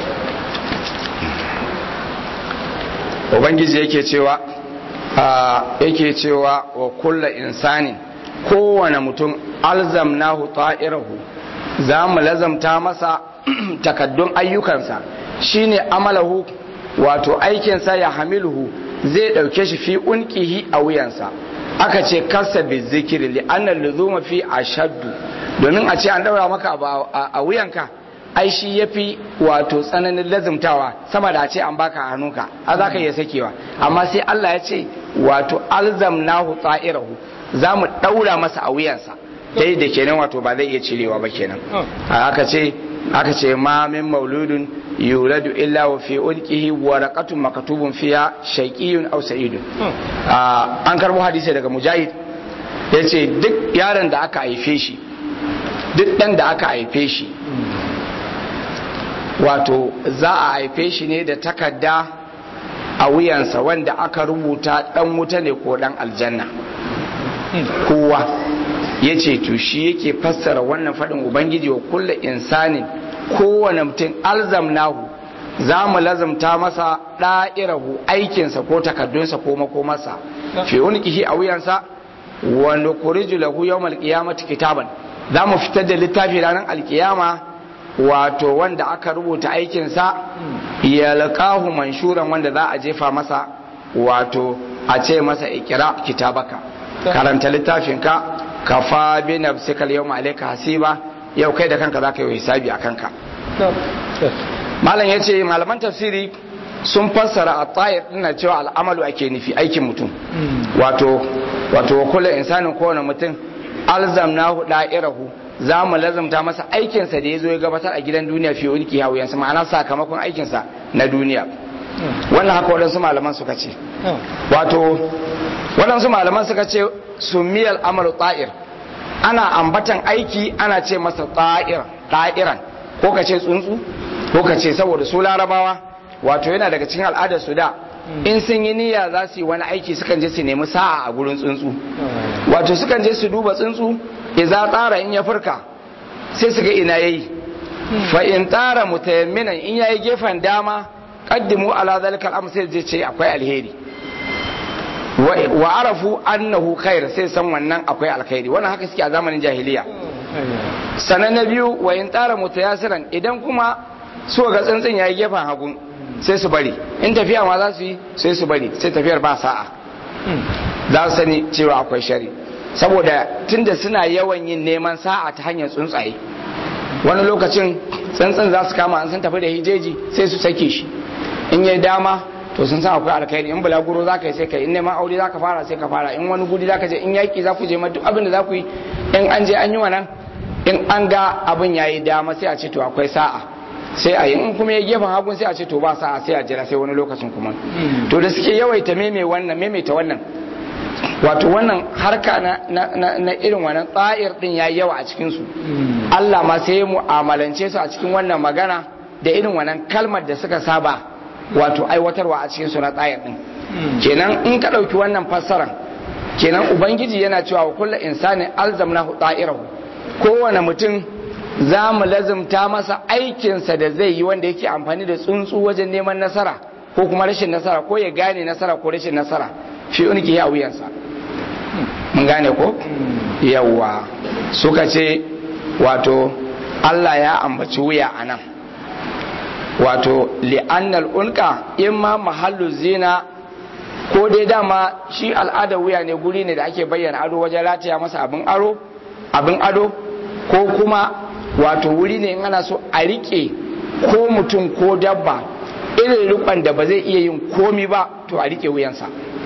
ubangiji yake cewa a yake cewa wa kulla insanin kowane mutum alzamnahu ta'irahu za mu lazamta masa takaddun ayyukansa shine amalahu wato aikinsa ya hamiluhu zai ɗauke shi fi unkihi a wuyansa aka ce kasa bi zikiri li annal luzuma fi ashaddu domin a ce an daura maka abu a a wuyanka ai shi yafi wato tsananin lazumtawa sama da a ce an baka a hannunka a za ka iya sakewa amma sai Allah ya ce wato alzamnahu ta'irahu za mu daura masa a wuyansa dai da kenan wato ba zai iya cirewa ba kenan aka ce aka ce ma min mauludun yuladu illa wa fi ulqihi waraqatun maktubun fiha shaqiyyun aw sa'idun an karbo hadisi daga mujahid yace duk yaron da aka haife shi duk dan da aka haife shi wato za a haife shi ne da takarda a wuyansa wanda aka rubuta dan wuta ne ko dan aljanna kowa ya ce to shi yake fassara wannan faɗin ubangiji wa kulle insanin kowane mutum alzamnahu za mu lazamta masa ɗa'irahu aikinsa ko takardunsa ko makomarsa fi unikihi a wuyansa wa nukhriju lahu yawmal qiyamati kitaban za mu fitar da littafi ranar alkiyama wato wanda aka rubuta aikinsa ya laqahu manshuran wanda za a jefa masa wato a ce masa ikira kitabaka karanta littafinka kafa bi nafsika yawma alayka hasiba yau kai da kanka zaka yi hisabi a kanka malam yace malaman tafsiri sun fassara a tsayar dina cewa al'amalu ake nufi aikin mutum wato wato kula insanin kowane mutum alzamnahu da'irahu za mu lazamta masa aikinsa da ya zo ya gabatar a gidan duniya fiye ulki hawuyansa ma'ana sakamakon aikinsa na duniya wannan haka waɗansu malaman suka ce wato waɗansu malaman suka ce sumiyar amalu ta'ir ana ambatan aiki ana ce masa ta'ir ta'iran ko ka ce tsuntsu ko ka ce saboda su larabawa wato yana daga cikin al'adar su da in sun yi niyya za su yi wani aiki sukan je su nemi sa'a a gurin tsuntsu wato sukan je su duba tsuntsu idza tsara in ya furka sai su ga ina yayi fa in tsara mutayamminan in yayi gefen dama qaddimu ala zalika al sai je ce akwai alheri wa arafu annahu khair sai san wannan akwai alkhairi wannan haka suke a zamanin jahiliya sanan na biyu wa in tsara mutayasiran idan kuma so ga tsuntsun yayi gefen hagu sai su bari in tafiya ma za su yi sai su bari sai tafiyar ba sa'a za su sani cewa akwai shari saboda tunda suna yawan yin neman sa'a ta hanyar tsuntsaye wani lokacin tsuntsun za su kama an sun tafi da hijeji sai su sake shi in yi dama to sun san akwai alkhairi in bulaguro za ka yi sai ka yi in neman aure za ka fara sai ka fara in wani gudi za ka je in yaƙi za ku je ma duk abin da za ku yi in an je an yi wannan in an ga abin ya yi dama sai a ce to akwai sa'a sai a yi in kuma ya gefen hagun sai a ce to ba sa'a sai a jira sai wani lokacin kuma to da suke yawaita meme wannan maimaita wannan wato wannan harka na, na, na, irin wannan tsa'ir din ya yawa a cikinsu Allah ma sai ya mu'amalance su a cikin wannan magana da irin wannan kalmar da suka saba wato aiwatarwa a cikin su na tsa'ir din kenan in ka ɗauki wannan fassaran kenan ubangiji yana cewa wa kullu insani alzamnahu ta'irahu kowane mutum za mu lazumta masa aikinsa da zai yi wanda yake amfani da tsuntsu wajen neman nasara ko kuma rashin nasara ko ya gane nasara ko rashin nasara fi unki ya wuyansa mun gane ko yawwa suka ce wato Allah ya ambaci wuya a nan wato li'annal unka imma mahallu zina ko dai dama shi al'adar wuya ne guri ne da ake bayyana ado wajen rataya masa abin aro abin ado ko kuma wato wuri ne in ana so a rike ko mutum ko dabba irin rikon da ba zai iya yin komi ba to a rike wuyansa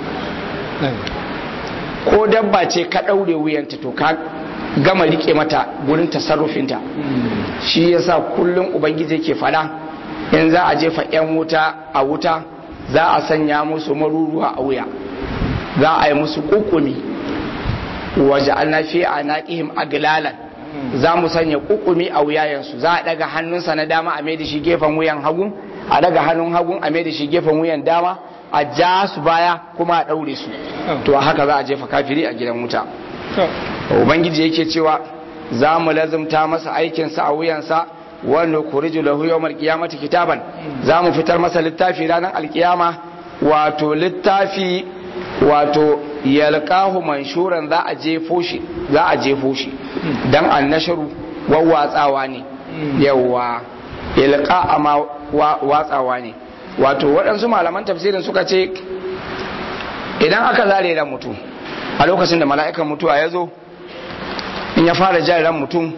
ko dabba ce ka ɗaure wuyanta to ka gama rike mata gurin tasarrufinta shi yasa kullum ubangiji ke fada in za a jefa 'yan wuta a wuta za a sanya musu maruruwa a wuya za a yi musu kukumi waje fi a naƙihim aglalan za mu sanya kukumi a wuyayensu za a daga hannunsa na dama a mai da shi gefen wuyan hagu a daga hannun hagun a mai da shi gefen wuyan dama a ja su baya kuma a ɗaure su to haka za a jefa kafiri a gidan wuta ubangiji yake cewa za mu lazumta masa aikinsa a wuyansa wani kuriju lahu yawmal qiyamati kitaban za mu fitar masa littafi ranar alkiyama wato littafi wato yalqahu manshuran za a jefo shi za a jefo shi dan annasharu wawwatsawa ne yawa yalqa amma watsawa ne wato waɗansu malaman tafsirin suka ce idan aka zare ran mutum a lokacin da mala'ikan mutuwa ya zo in ya fara jan ran mutum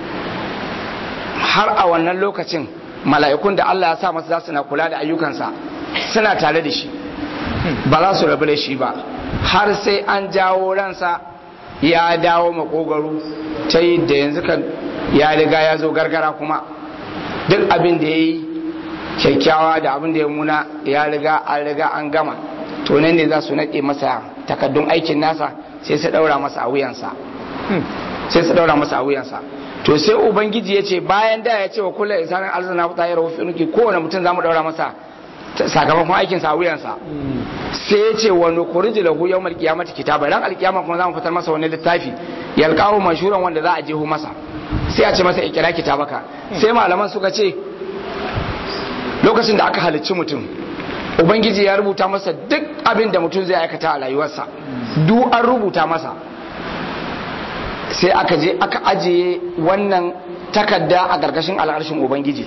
har a wannan lokacin mala'ikun da Allah ya sa masa za su na kula da ayyukansa suna tare da shi ba za su rabu da shi ba har sai an jawo ransa ya dawo makogaro ta yi da yanzu kan ya riga ya zo gargara kuma duk abin da ya yi kyakkyawa da abin da ya muna ya riga an riga an gama to nan ne za su naɗe masa takaddun aikin nasa sai su ɗaura masa a wuyansa sai su ɗaura masa a wuyansa to sai ubangiji ya ce bayan da ya ce wa kullum insanin alzana ta yi rahofi nuki kowane mutum za mu ɗaura masa sakamakon aikinsa a wuyansa sai ya ce wa nukuriji lahu yawm alqiyamati kitaba ran alqiyama kuma za mu fitar masa wani littafi yalqahu mashhuran wanda za a jeho masa sai a ce masa ikira kitabaka sai malaman suka ce lokacin da aka halicci mutum ubangiji ya rubuta masa duk abin da mutum zai aikata a rayuwarsa duk an rubuta masa sai aka je aka ajiye wannan takarda a ƙarƙashin al'arshin ubangiji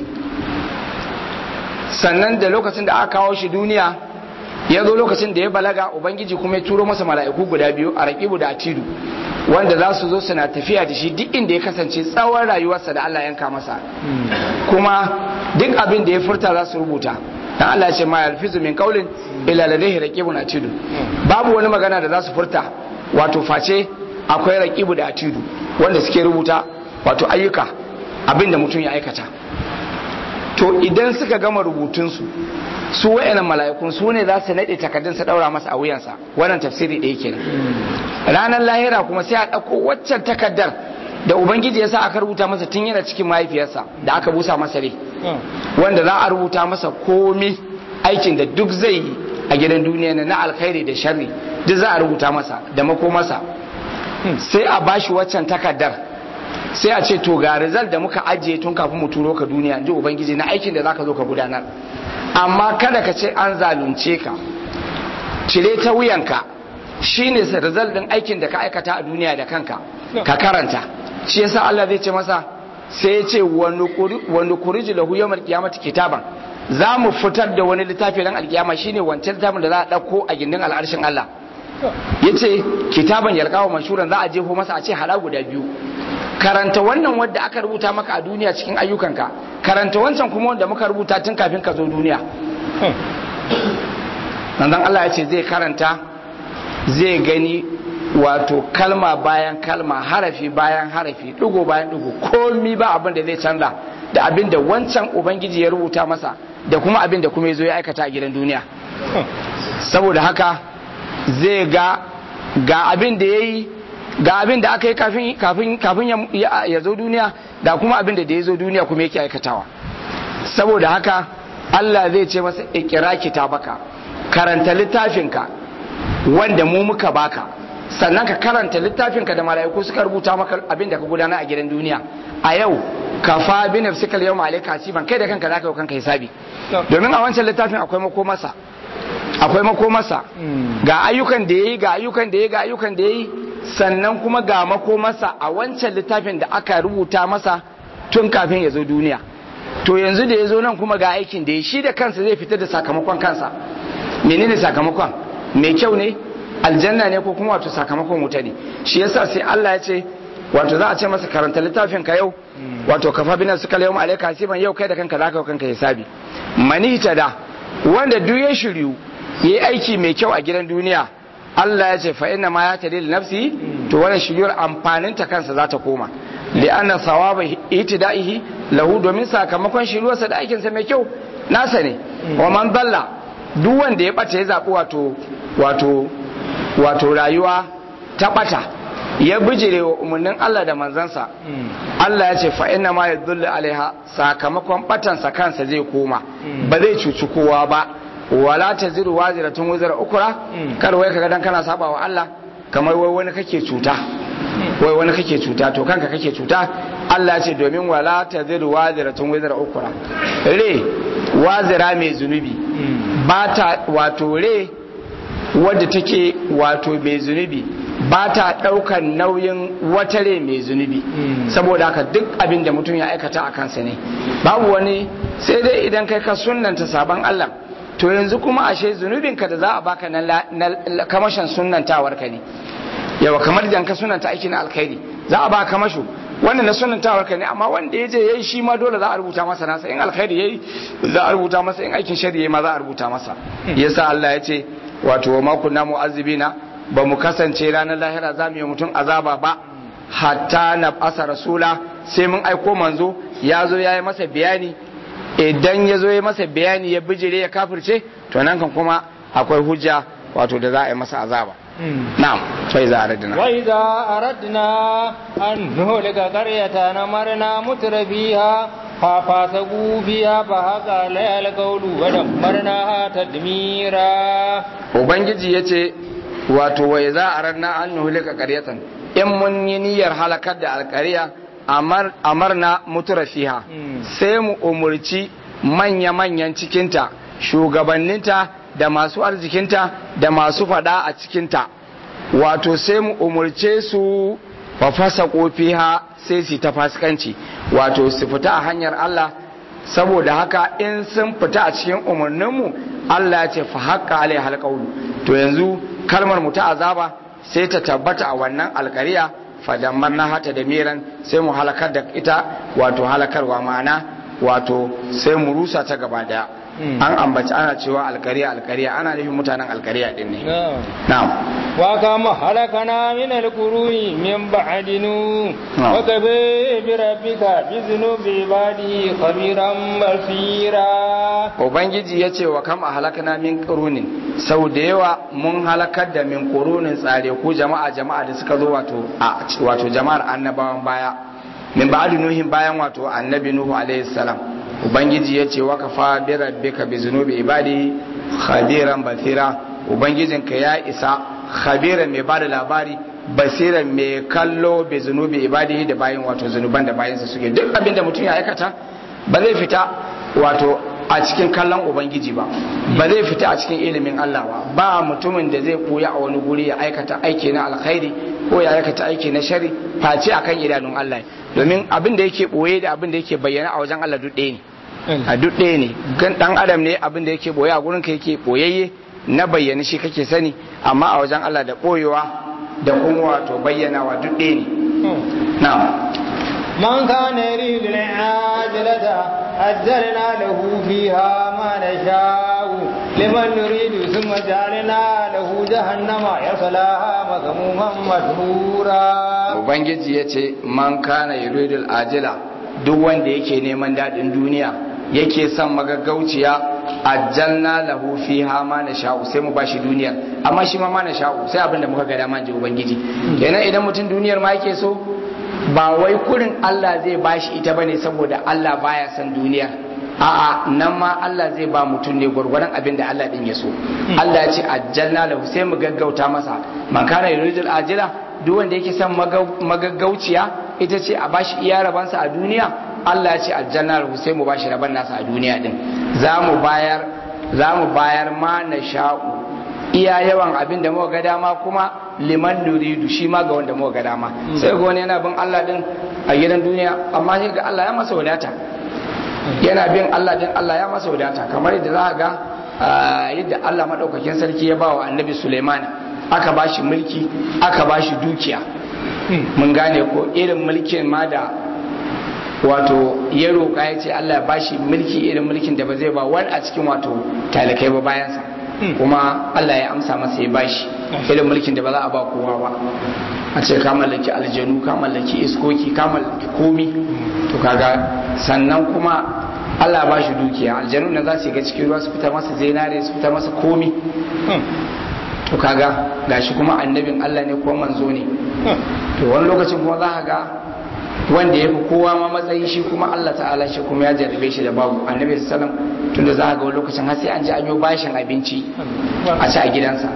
sannan da lokacin da aka kawo shi duniya ya zo lokacin da ya balaga ubangiji kuma ya turo masa mala'iku guda biyu a raƙibu da atidu wanda za su zo suna tafiya da shi duk inda ya kasance tsawon rayuwarsa da Allah yanka masa kuma duk abin da ya furta za su rubuta dan Allah ya ce ma yalfizu min qaulin illa ladayhi raqibun atidu babu wani magana da za su furta wato face akwai raqibu da atidu wanda suke rubuta wato ayyuka abin da mutum ya aikata to idan suka gama rubutunsu su wa'annan mala'ikun su ne za su naɗe takardun su ɗaura masa a wuyansa wannan tafsiri ɗaya kenan ranar lahira kuma sai a ɗauko waccan takardar da ubangiji ya sa aka rubuta masa tun yana cikin mahaifiyarsa da aka busa masa rai wanda za a rubuta masa komi aikin da duk zai yi a gidan duniya na alkhairi da sharri duk za a rubuta masa da makomasa sai a bashi waccan takardar sai a ce to ga result da muka ajiye tun kafin mu turo ka duniya ji ubangiji na aikin da zaka zo ka gudanar amma kada ka ce an zalunce ka cire ta wuyanka shine result din aikin da ka aikata a duniya da kanka ka karanta shi yasa Allah zai ce masa sai ya ce wa nukuriji lahu yawmal qiyamati kitaban za mu fitar da wani littafi ran alkiyama shine wancan littafin da za a dauko a gindin al'arshin Allah yace kitaban yalqawa mashhuran za a jefo masa a ce hala guda biyu karanta wannan wadda aka rubuta maka a duniya cikin ayyukanka karanta wancan kuma wanda muka rubuta tun kafin ka zo duniya nan Allah ya ce zai karanta zai gani wato kalma bayan kalma harafi bayan harafi dugo bayan dugo komi ba abin da zai canza da abin da wancan ubangiji ya rubuta masa da kuma abin da kuma ya zo ya aikata a gidan duniya saboda haka zai ga ga abin da ya yi ga abin da aka yi kafin ya zo duniya da kuma abin da ya zo duniya kuma yake aikatawa saboda haka Allah zai ce masa ikira kitabaka karanta littafinka wanda mu muka baka sannan ka karanta littafinka da mala'iku suka rubuta maka abin da ka gudana a gidan duniya a yau ka fa bi nafsikal yawma alayka hasiban kai da kanka zaka yi kanka hisabi domin a wancan littafin akwai makomarsa akwai makomarsa ga ayyukan da yayi ga ayyukan da yayi ga ayyukan da yayi sannan kuma ga makomarsa a wancan littafin da aka rubuta masa tun kafin ya zo duniya to yanzu da ya zo nan kuma ga aikin da ya shi da kansa zai fitar da sakamakon kansa menene sakamakon mai kyau ne aljanna ne ko kuma wato sakamakon wuta ne shi yasa sai Allah ya ce wato za a ce masa karanta littafin ka yau wato kafa bina suka yau alaika hasiban yau kai da kanka zaka kanka hisabi mani da wanda duk ya shiryu yayi aiki mai kyau a gidan duniya Allah ya ce fa inna ma ya tadil nafsi to wannan shiryar amfanin ta kansa za ta koma li anna sawaba itida'ihi lahu domin sakamakon shiryarsa da aikin sa mai kyau nasa ne wa man dalla duk wanda ya bata ya zabi wato wato wato rayuwa ta bata ya bijire wa umarnin Allah da manzansa Allah ya ce fa inna ma yadullu alaiha sakamakon batansa kansa zai koma ba zai cuci kowa ba wala ta ziru waziratun wuzar ukura kar wai kaga dan kana saba wa Allah kamar wai wani kake cuta wai wani kake cuta to kanka kake cuta Allah ya ce domin wala ta ziru waziratun wuzar ukura re wazira mai zunubi ba ta wato re wadda take wato mai zunubi ba ta ɗaukar nauyin watare mai zunubi saboda haka duk abin da mutum ya aikata a kansa ne babu wani sai dai idan kai ka sunanta sabon Allah to yanzu kuma ashe zunubinka da za a baka na kamashin sunantawar ka ne yawa kamar idan ka sunanta aiki na alkhairi za a baka kamasho wannan na sunantawar ka ne amma wanda ya je yayi shi ma dole za a rubuta masa nasa in alkhairi yayi za a rubuta masa in aikin shari'a ma za a rubuta masa yasa Allah ya ce wato wa ma kunna mu'azzibina ba mu kasance ranar lahira za mu yi mutum azaba ba hatta na asa rasula sai mun aiko manzo ya zo ya yi masa bayani idan ya zo ya masa bayani ya bijire ya kafirce to nan kan kuma akwai hujja wato da za a yi masa azaba na'am sai za a radina wa idza aradna an nuhlika qaryatan amarna mutrafiha fa fasagu biha fa haqa layal qawlu wa damarna tadmira ubangiji yace wato wai za a ranar an nuhulika karyatan in mun yi niyyar halakar da alkariya amarna mutura fiha sai mu umurci manya-manyan cikinta shugabanninta da masu arzikinta da masu fada a cikinta wato sai mu umurce su fa fasaqu fiha sai su ta fasikanci wato su fita a hanyar Allah saboda haka in sun fita a cikin umarninmu Allah ya ce fa haqqa alai halqaulu to yanzu kalmar mu ta azaba sai ta tabbata a wannan alkariya fadammar na hata da miran sai mu halakar da ita wato halakarwa ma'ana wato sai mu rusa ta gaba daya an ambaci ana cewa alkariya alkariya ana nufin mutanen alkariya din ne na'am wa kama halakana min alquruni min ba'dinu Na'am. wa kabe bi rabbika bi dhunubi ibadi khabiran basira ubangiji ya ce wa kam a halakana min ƙurunin sau da yawa mun halakar da min ƙurunin tsare ko jama'a jama'a da suka zo wato a wato jama'ar annabawan baya min ba'adu nuhin bayan wato annabi nuhu alaihi salam ubangiji ya ce wa kafa bi rabbika bi zunubi ibadi khabiran basira ubangijinka ya isa khabiran mai bada labari basiran mai kallo bi zunubi ibadi da bayin wato zunuban da bayinsa suke duk abin da mutum ya aikata ba zai fita wato a cikin kallon ubangiji ba ba zai fita a cikin ilimin Allah ba ba mutumin da zai koya a wani guri ya aikata aiki na alkhairi ko ya aikata aiki na shari face akan idanun Allah domin abin da yake boye da abin da yake bayyana a wajen Allah duk ɗaya ne a duk ɗaya ne gan dan adam ne abin da yake boye a gurin ka yake boyayye na bayyana shi kake sani amma a wajen Allah da boyewa da kuma wato bayyanawa duk ɗaya ne na'am من كان يريد العاجلة أجلنا له فيها ما نشاء لمن نريد ثم جعلنا له جهنم يصلاها مذموما مدحورا ubangiji ya ce man kana yuridul ajila duk wanda yake neman daɗin duniya yake son magaggauciya ajjalna lahu fiha ma nasha'u sai mu bashi duniyar amma shi ma ma nasha'u sai abin da muka ga dama ji ubangiji kenan idan mutum duniyar ma yake so ba wai kurin Allah zai bashi ita bane saboda Allah baya son duniyar a'a nan ma Allah zai ba mutum ne gwargwaron abin da Allah din ya so Allah ya ce ajjalna lahu sai mu gaggauta masa man kana yuridul ajila duk wanda yake son magaggauciya ita ce a bashi iya rabansa a duniya Allah ya ce aljanna lahu sai mu bashi raban nasa a duniya din za mu bayar za mu bayar ma na sha'u iya yawan abin da muka ga dama kuma liman nuridu shi ma ga wanda muka ga dama sai ga wani yana bin Allah din a gidan duniya amma sai ga Allah ya masa wadata yana bin Allah din Allah ya masa wadata kamar yadda za ga yadda Allah madaukakin sarki ya ba wa annabi Sulaiman aka ba shi mulki aka ba shi dukiya mun gane ko irin mulkin ma da wato ya roƙa ya ce Allah ba shi mulki irin mulkin da ba zai ba wani a cikin wato talakai ba bayansa kuma Allah ya amsa masa ya bashi irin mulkin da ba za a ba kowa ba a ce ka mallaki aljanu ka mallaki iskoki ka mallaki komi to kaga sannan kuma Allah ba shi dukiya aljanu na za su ga cikin ruwa su fita masa zinare su fita masa komi to kaga gashi kuma annabin Allah ne ko manzo ne to wani lokacin kuma za ka ga wanda ya fi kowa ma matsayi shi kuma Allah ta'ala shi kuma ya jarrabe shi da babu annabi sallam tunda za ka ga wani lokacin har sai an ji an yi bashin abinci a ci a gidansa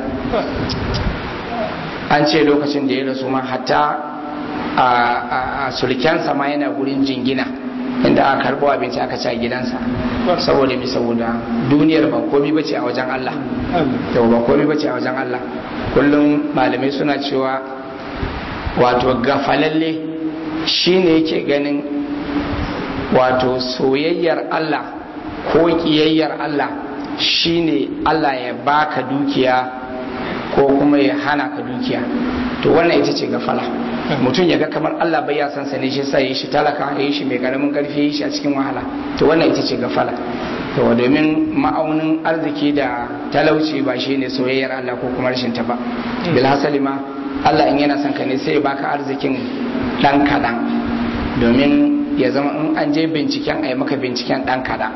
an ce lokacin da ya rasu ma hatta a sulkensa ma yana gurin jingina inda aka karbo abinci aka ci a gidansa saboda mi saboda duniyar ba komi bace a wajen Allah yau ba komi bace a wajen Allah kullum malamai suna cewa wato gafalalle shine yake ganin wato soyayyar Allah ko kiyayyar Allah shine Allah ya baka dukiya ko kuma ya hana ka dukiya to wannan ita ce gafala mutum ya ga kamar Allah bai ya san sa ne shi sa yi shi talaka ya yi shi mai karamin karfi ya yi shi a cikin wahala to wannan ita ce gafala to domin ma'aunin arziki da talauci ba shi ne soyayyar Allah ko kuma rashin ta ba bil hasali ma Allah in yana son ka ne sai ya baka arzikin dan kadan domin ya zama in an je binciken a yi maka binciken dan kadan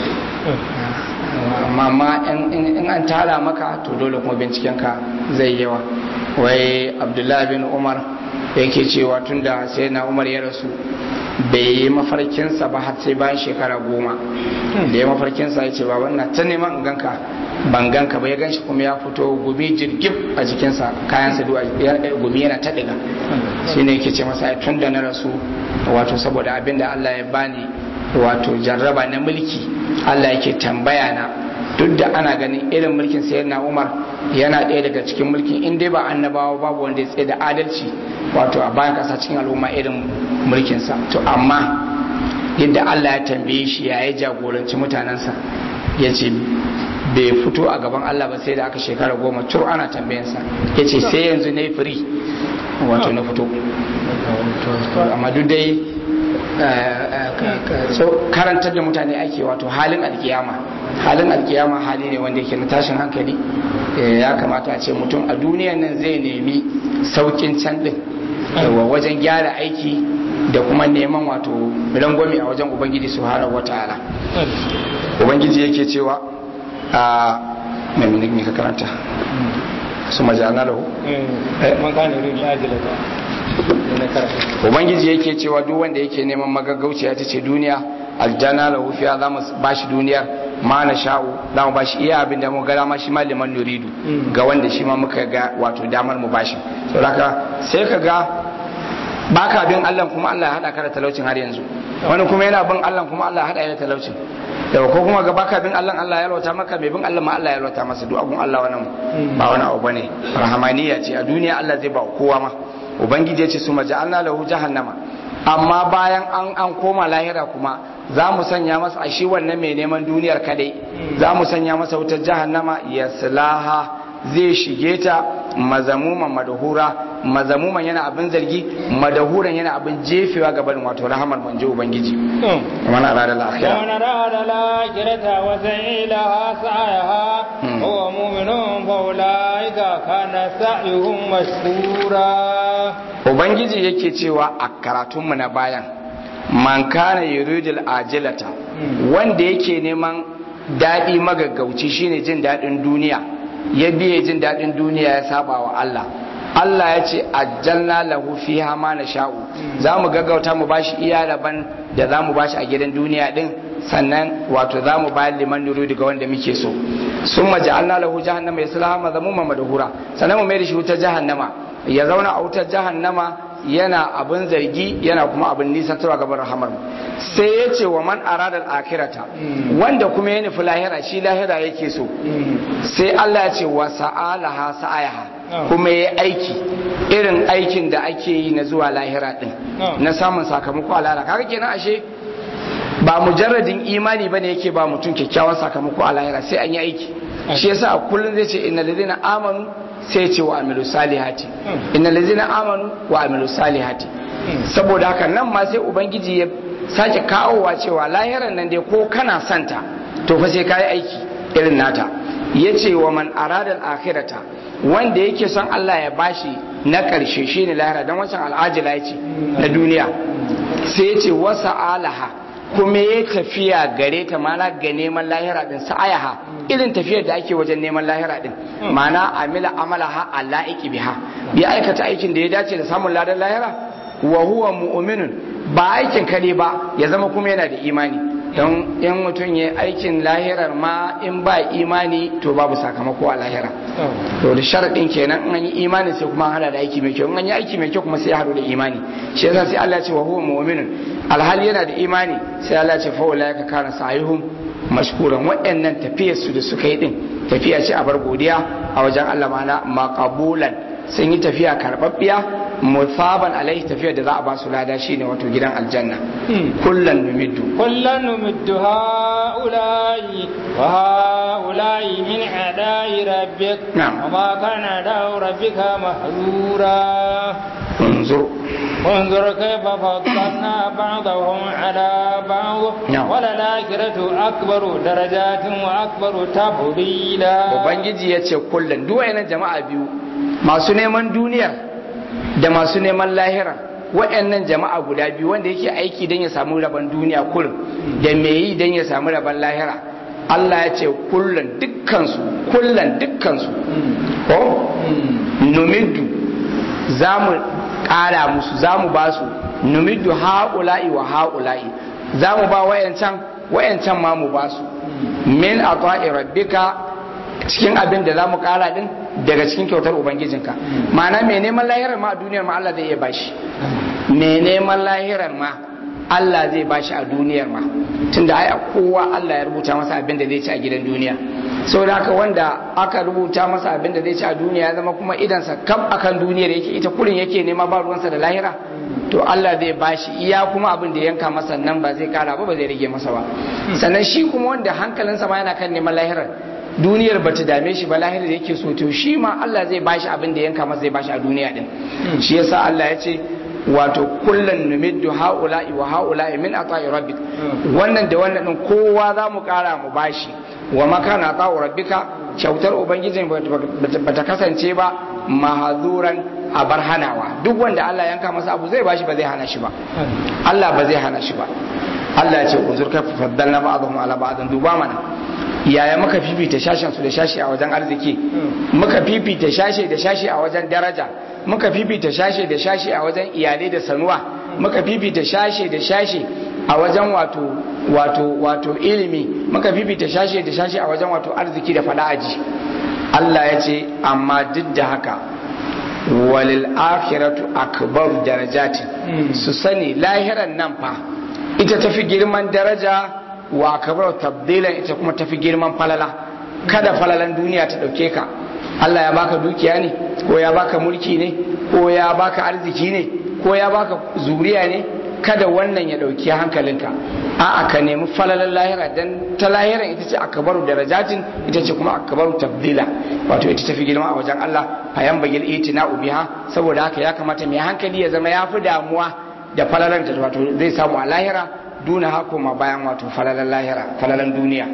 amma in an tara maka to dole kuma bincikenka zai yawa wai abdullahi bin umar yake cewa tun da sai na umar ya rasu bai yi mafarkinsa ba har sai bayan shekara goma da ya mafarkinsa ya ce ba wannan ta neman in ganka ban ganka ba ya ganshi kuma ya fito gumi jirgin a jikinsa kayansa gumi yana ta ɗiga shi ne yake ce masa tun da na rasu wato saboda abin da allah ya bani wato jarraba na mulki Allah yake tambaya na duk da ana ganin irin mulkin sayyidina Umar yana ɗaya daga cikin mulkin in dai ba annabawa babu wanda ya tsaye da adalci wato a bayan kasa cikin al'umma irin mulkinsa to amma yadda Allah ya tambaye shi ya yi jagoranci mutanensa ya ce bai fito a gaban Allah ba sai da aka shekara goma tur ana tambayansa ya ce sai yanzu na yi firi wato na fito amma duk dai karantar da mutane ake wato halin alkiyama halin alkiyama hali ne wanda yake na tashin hankali ya kamata a ce mutum a duniyan nan zai nemi saukin can din wajen gyara aiki da kuma neman wato rangwame a wajen ubangiji subhanahu wataala ubangiji yake cewa a mai mai ka karanta su majana lahu ubangiji yake cewa duk wanda yake neman magaggauciya ta ce duniya aljana lahu fiya za mu bashi duniyar ma na sha'u za mu bashi iya abin da mu ga dama shi ma liman nuridu ga wanda shi ma muka ga wato damar mu bashi saboda sai ka ga baka bin Allah kuma Allah ya hada ka da talaucin har yanzu wani kuma yana bin Allah kuma Allah ya hada ya da talaucin yau ko kuma ga baka bin Allah Allah ya yalwata maka mai bin Allah ma Allah ya yalwata masa duk abun Allah wannan ba wani abu bane rahamaniya ce a duniya Allah zai ba kowa ma ubangiji ya ce su maja'alna lahu jahannama amma bayan an an koma lahira kuma za mu sanya masa a shi wannan mai neman duniyar kadai za mu sanya masa wutar jahannama yaslaha zai shige ta mazamuman madahura mazamuman yana abin zargi madahuran yana abin jefewa ga barin wato rahamar manje ubangiji mana arada al-akhirah ومن أراد الآخرة وسعي لها سعيها هو مؤمن فأولئك كان سعيهم مشكورا ubangiji yake cewa a karatunmu na bayan man kana yuridul ajilata wanda yake neman daɗi magaggauci shine jin daɗin duniya ya biye jin daɗin duniya ya saba wa Allah Allah ya ce ajjalna lahu fiha ma nasha'u za mu gaggauta mu bashi iya rabon da za mu bashi a gidan duniya din sannan wato za mu bayar liman nuru daga wanda muke so sun maja'alna lahu jahannama ya sulaha mazamuman madahura sannan mu mai da shi wutar jahannama ya zauna a wutar jahannama yana abin zargi yana kuma abin nisantarwa gaban rahamar sai ya ce wa man aradal akirata wanda kuma ya nufi lahira shi lahira yake so sai Allah ya ce wa sa'alaha sa'ayaha kuma ya aiki irin aikin da ake yi na zuwa lahira din na samun sakamako a lahira kaga kenan ashe ba mujarradin imani bane yake ba mutum kyakkyawan sakamako a lahira sai an yi aiki shi yasa a kullum zai ce innal ladina amanu sai ce wa amilu salihati innal ladina amanu wa amilu salihati saboda haka nan ma sai ubangiji ya sake kawowa cewa lahiran nan dai ko kana santa to fa sai kai aiki irin nata yace wa man arada al-akhirata wanda yake son Allah ya bashi na karshe shine lahira dan wancan al'ajila yace na duniya sai yace wasa alaha kuma ya tafiya gare ta mana ga neman lahira din sa'ayaha irin tafiyar da ake wajen neman lahira din mana amila amalaha Allah iki biha ya aikata aikin da ya dace da samun ladan lahira wa huwa mu'minun ba aikin kare ba ya zama kuma yana da imani don in mutum ya aikin lahirar ma in ba imani to babu sakamako a lahira to da sharaɗin kenan in an yi imani sai kuma hada da aiki mai kyau in an yi aiki mai kyau kuma sai ya hadu da imani shi yasa sai Allah ya ce wa huwa mu'minun alhali yana da imani sai Allah ya ce fa ulaika kana sa'ihum mashkuran waɗannan tafiyar su da suka yi din tafiya ce a bar godiya a wajen Allah mana maqabulan sun yi tafiya karbabbiya musaban alaihi tafiyar da za a ba su lada shine wato gidan aljanna kullan numiddu kullan numiddu haula'i wa haula'i min adai rabbik Na'am. wa ma kana da rabbika mahzura unzur انظر كيف فضلنا بعضهم على بعض نعم. وللآخرة أكبر درجات وأكبر تفضيلا ubangiji ya ce kullum duk wayannan jama'a biyu masu neman duniyar da masu neman lahira wayannan jama'a guda biyu wanda yake aiki don ya samu rabon duniya kullum da me yi don ya samu rabon lahira Allah ya ce kullum dukkansu kullum dukkansu ko numiddu za mu ƙara musu za mu ba su numiddu ha'ula'i wa ha'ula'i za mu ba wayancan wayancan ma mu ba su min a rabbika cikin abin da za mu kara din daga cikin kyautar ubangijinka ma'ana mai neman lahirar ma a duniyar ma Allah zai iya bashi mai neman lahirar ma Allah zai bashi a duniyar ma tunda ai kowa Allah ya rubuta masa abin da zai ci a gidan duniya saboda haka wanda aka rubuta masa abin da zai ci a duniya ya zama kuma idansa kam akan duniyar yake ita kurin yake nema ba ruwansa da lahira to Allah zai bashi iya kuma abin da yanka masa nan ba zai kara ba ba zai rage masa ba sannan shi kuma wanda hankalinsa ma yana kan neman lahirar duniyar ba ta dame shi ba lahirar da yake so to shi ma Allah zai bashi abin da yanka masa zai bashi a duniya din shi yasa Allah ya ce wato kullun numiddu haula'i wa haula'i min ata'i rabbik wannan da wannan din kowa za mu kara mu bashi wa makana ata'u rabbika kyautar ubangijin ba ta kasance ba mahazuran a bar hanawa duk wanda Allah yanka masa abu zai bashi ba zai hana shi ba Allah ba zai hana shi ba Allah ya ce unzur ka faddalna ba'dhum ala ba'dhin duba mana yaya muka fifita shashin su da shashi a wajen arziki muka fifita shashi da shashi a wajen daraja muka fifita shashi da shashi a wajen iyalai da sanuwa muka fifita shashi da shashi a wajen wato wato wato ilimi muka fifita shashi da shashi a wajen wato arziki da fada aji Allah ya ce amma duk da haka walil akhiratu akbar darajatin su sani lahiran nan fa ita tafi girman daraja wa akbar tabdilan ita kuma tafi girman falala kada falalan duniya ta dauke ka Allah ya baka dukiya ne ko ya baka mulki ne ko ya baka arziki ne ko ya baka zuriya ne kada wannan ya dauki hankalinka a'a ka nemi falalan lahira dan ta lahiran ita ce akbaru darajatin ita ce kuma akbaru tabdila wato ita tafi girma a wajen Allah fayan bagil itina biha saboda haka ya kamata mai hankali ya zama ya fi damuwa da falalan ta wato zai samu a lahira duna hako ma bayan wato falalan lahira falalan duniya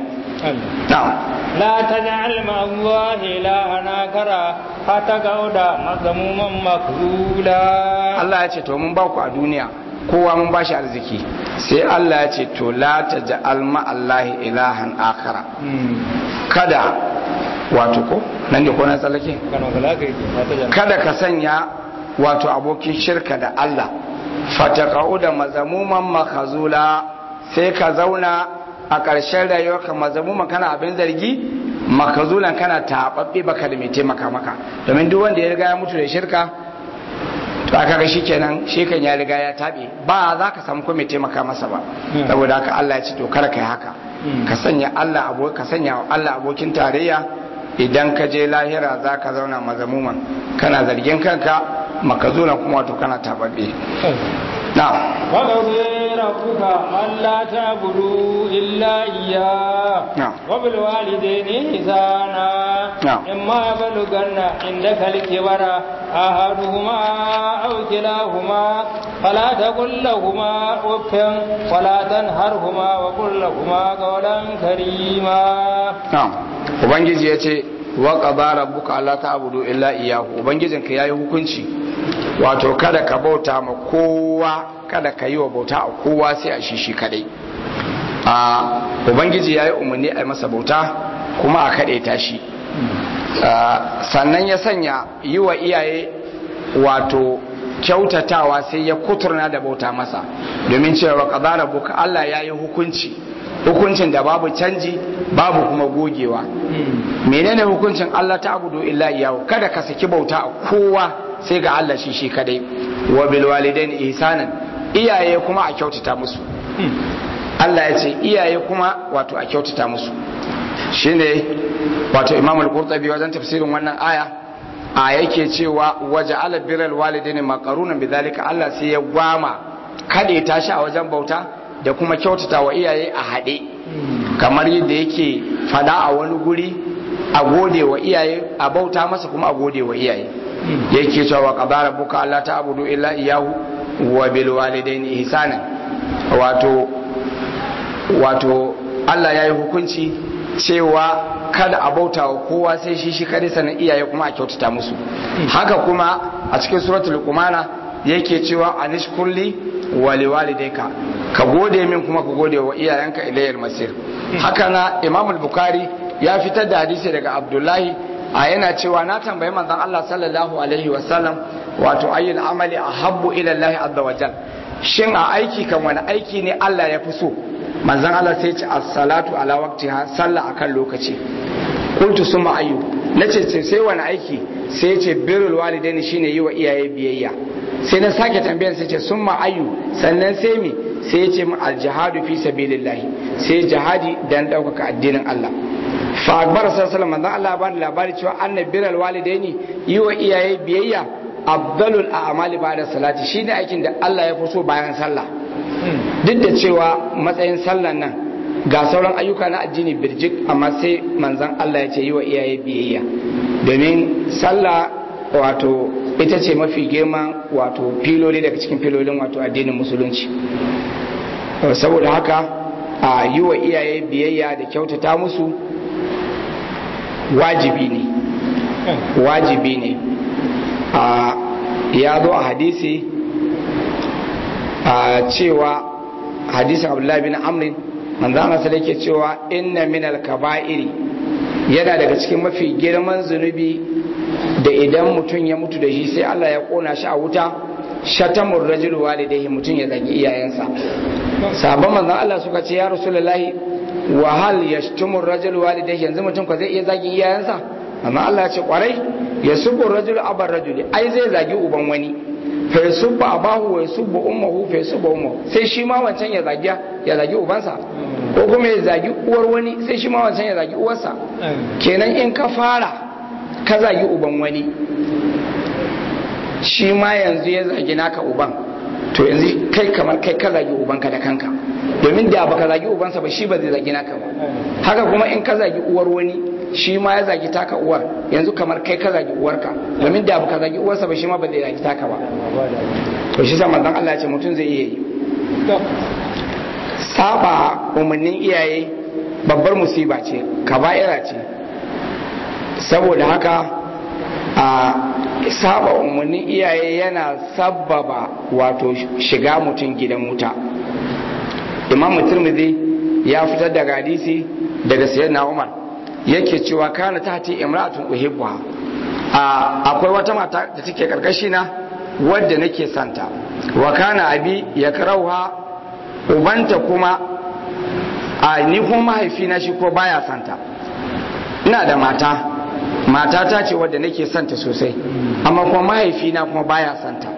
لا تجعل مع الله إلهنا كرا فتقعد مذموما مخذولا Allah ya ce to mun ba ku a duniya kowa mun bashi arziki sai Allah ya ce to la taj'al ma Allahi ilahan akhara kada wato ko nan ne ko na tsallake kada ka sanya wato abokin shirka da Allah fataqau da mazamuman makhazula sai ka zauna a ƙarshen rayuwarka mazamuman kana abin zargi makazulan kana taɓaɓɓe baka da mai taimaka maka domin duk wanda ya riga ya mutu da shirka to aka ga shi kenan shi kan ya riga ya taɓe ba za ka samu ko mai taimaka masa ba saboda haka Allah ya ce to kar kai haka ka sanya Allah abo ka sanya Allah abokin tarayya idan ka je lahira za ka zauna mazamuman kana zargin kanka makazulan kuma wato kana taɓaɓɓe na'am وقضي ربك ألا تعبدوا إلا إياه نعم. وبالوالدين إحسانا نعم. إما يبلغن عندك الكبر أحدهما أو كلاهما فلا تقل لهما أف ولا تنهرهما وقل لهما قولا كريما na'am ubangiji ya ce wa qada rabbuka alla ta'budu illa iyyahu ubangijinka yayi hukunci wato kada ka bauta ma kowa kada ka yi wa bauta a kowa sai a shi shi kadai a ubangiji yayi umarni a yi masa bauta kuma a kaɗe ta shi Ah, sannan ya sanya yi wa iyaye wato kyautatawa sai ya kuturna da bauta masa domin cewa qada rabbuka Allah yayi hukunci hukuncin da babu canji babu kuma gogewa menene hukuncin Allah ta abudu illa iyahu kada ka saki bauta a kowa sai ga Allah shi shi kadai wa bil walidaini ihsanan iyaye kuma a kyautata musu Allah ya ce iyaye kuma wato a kyautata musu shine wato Imam al-Qurtubi wajen tafsirin wannan aya a yake cewa waje ala biral walidaini maqarunan bidhalika Allah sai ya gwama kade tashi a wajen bauta da kuma kyautata wa iyaye a haɗe kamar yadda yake fada a wani guri a gode wa iyaye a bauta masa kuma a gode wa iyaye yake cewa qadara buka Allah ta abudu illa iyahu wa bil walidaini ihsana wato wato Allah ya yi hukunci cewa kada a bauta wa kowa sai shi shi kare sanin iyaye kuma a kyautata musu haka kuma a cikin suratul luqmana yake cewa anishkurli wa liwalidayka ka gode min kuma ka gode wa iyayenka ilayil masir haka na imam bukhari ya fitar da hadisi daga abdullahi a yana cewa na tambayi manzon Allah sallallahu alaihi wasallam wato ayyul amali ahabbu ila Allah azza wa jal shin a aiki kan wani aiki ne Allah ya fi so manzon Allah sai ce as-salatu ala waqtiha sallah akan lokaci qultu summa ayyu nace sai wani aiki sai ce birrul walidaini shine yi wa iyaye biyayya sai na sake tambayar sai ce summa ayyu sannan sai mi sai ya ce mu aljihadu fi sabilillahi sai jihadi dan ɗaukaka addinin Allah fa akbar sallallahu alaihi Allah ba da labari cewa annabiral walidaini yi wa iyaye biyayya afdalul a'mali ba'da salati shine aikin da Allah ya fi so bayan sallah duk da cewa matsayin sallan nan ga sauran ayyuka na addini birjik amma sai manzon Allah ya ce yi wa iyaye biyayya domin sallah wato ita ce mafi girman wato filoli daga cikin filolin wato addinin musulunci saboda haka a yi wa iyaye biyayya da kyautata musu wajibi ne wajibi ne a ya zo a hadisi a cewa hadisin abdullahi bin amrin manzo Allah sai yake cewa inna minal kaba'iri yana daga cikin mafi girman zunubi da idan mutum ya mutu da shi sai Allah ya kona shi a wuta shatamur rajul walidayhi mutum ya zagi iyayensa sabon manzon Allah suka ce ya rasulullahi wa hal yashtumur rajul walidayhi yanzu mutum ko zai iya zagin iyayensa amma Allah ya ce kwarai ya subbu rajul abar rajuli ai zai zagi uban wani fa yasubbu abahu wa yasubbu ummuhu fa yasubbu ummuhu sai shi ma wancan ya zagi ya zagi ubansa ko kuma ya zagi uwar wani sai shi ma wancan ya zagi uwarsa kenan in ka fara ka zagi uban wani shi ma yanzu ya zagi naka uban to yanzu kai kamar kai ka zagi ubanka da kanka domin da baka zagi ubansa ba shi ba zai zagi naka ba haka kuma in ka zagi uwar wani shi ma ya zagi taka uwar yanzu kamar kai ka zagi uwarka domin da baka zagi uwarsa ba shi ma ba zai zagi taka ba to shi sa manzon Allah ya ce mutum zai iya yi saba umarnin iyaye babbar musiba ce kaba'ira ce saboda haka a saba umarnin iyaye yana sababa wato shiga mutum gidan wuta imam turmidi ya fitar da hadisi daga sayyidina umar yake cewa kana tahti imra'atun uhibbuha a akwai wata mata da take karkashi na wadda nake santa wa kana abi yakrauha ubanta kuma a ni kuma mahaifina shi ko baya santa ina da mata matata ce wadda nake santa sosai amma kuma mahaifina kuma baya santa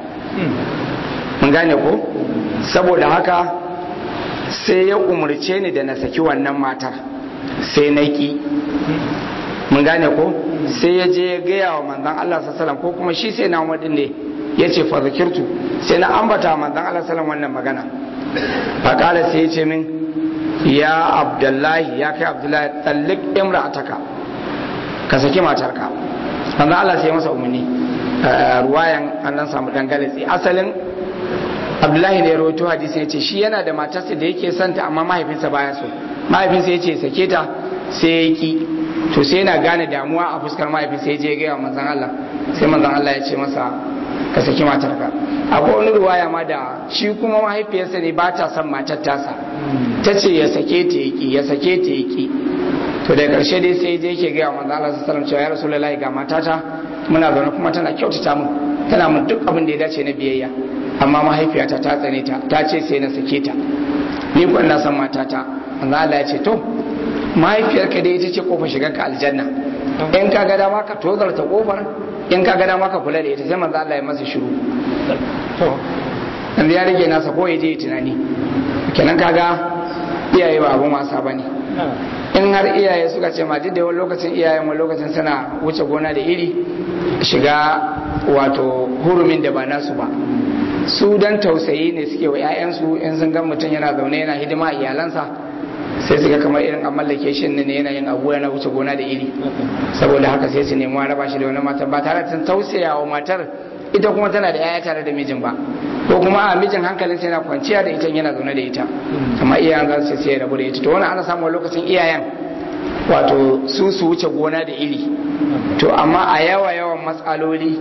mun gane ko saboda haka sai ya umarce ni da na saki wannan matar sai na ki mun gane ko sai ya je ya gaya wa manzon Allah sallallahu ko kuma shi sai na wadin ne ya ce fa zakirtu sai na ambata manzon Allah sallallahu wannan magana fa kala sai ya ce min ya abdullahi ya kai abdullahi tallik imra'ataka ka saki matarka manzon Allah sai ya masa umarni ruwayan an dan samu dangane asalin abdullahi ne ya rawaito hadisi ya ce shi yana da matarsa da yake santa amma mahaifinsa baya so mahaifinsa ya ce sake ta sai ya ki to sai yana gane damuwa a fuskar mahaifinsa ya je gaya manzan Allah sai manzan Allah ya ce masa ka saki matarka akwai wani ruwaya ma da shi kuma mahaifiyarsa ne ba ta son matar tasa ta ce ya sake ta ya ki ya sake ta ya ki to da karshe dai sai je yake gaya manzan Allah sallallahu alaihi wasallam cewa ya rasulullahi ga matata muna zaune kuma tana kyautata mun tana mun duk abin da ya dace na biyayya amma mahaifiyata ta tsane ta ta ce sai na sake ta ni kuwa na san matata manzo Allah ya ce to mahaifiyarka dai ita ce kofar shigar ka aljanna in ka ga dama ka tozarta kofar in ka ga dama ka kula da ita sai manzo Allah ya masa shiru to yanzu ya rage nasa ko ya je tunani kenan kaga iyaye ba abun wasa bane in har iyaye suka ce ma duk da wani lokacin iyayen wani lokacin suna wuce gona da iri shiga wato hurumin da ba nasu ba su dan tausayi ne suke wa 'ya'yansu in sun ga mutum yana zaune yana hidima a iyalansa sai su ga kamar irin an mallake shi ne yana yin abu yana wuce gona da iri saboda haka sai su nemi raba shi da wani matar ba tare da tausaya wa matar ita kuma tana da 'ya'ya tare da mijin ba ko kuma a mijin hankalin sai yana kwanciya da ita yana zaune da ita amma iyayen za su sai rabu da ita to wannan ana samun lokacin iyayen wato su su wuce gona da iri to amma a yawa yawan matsaloli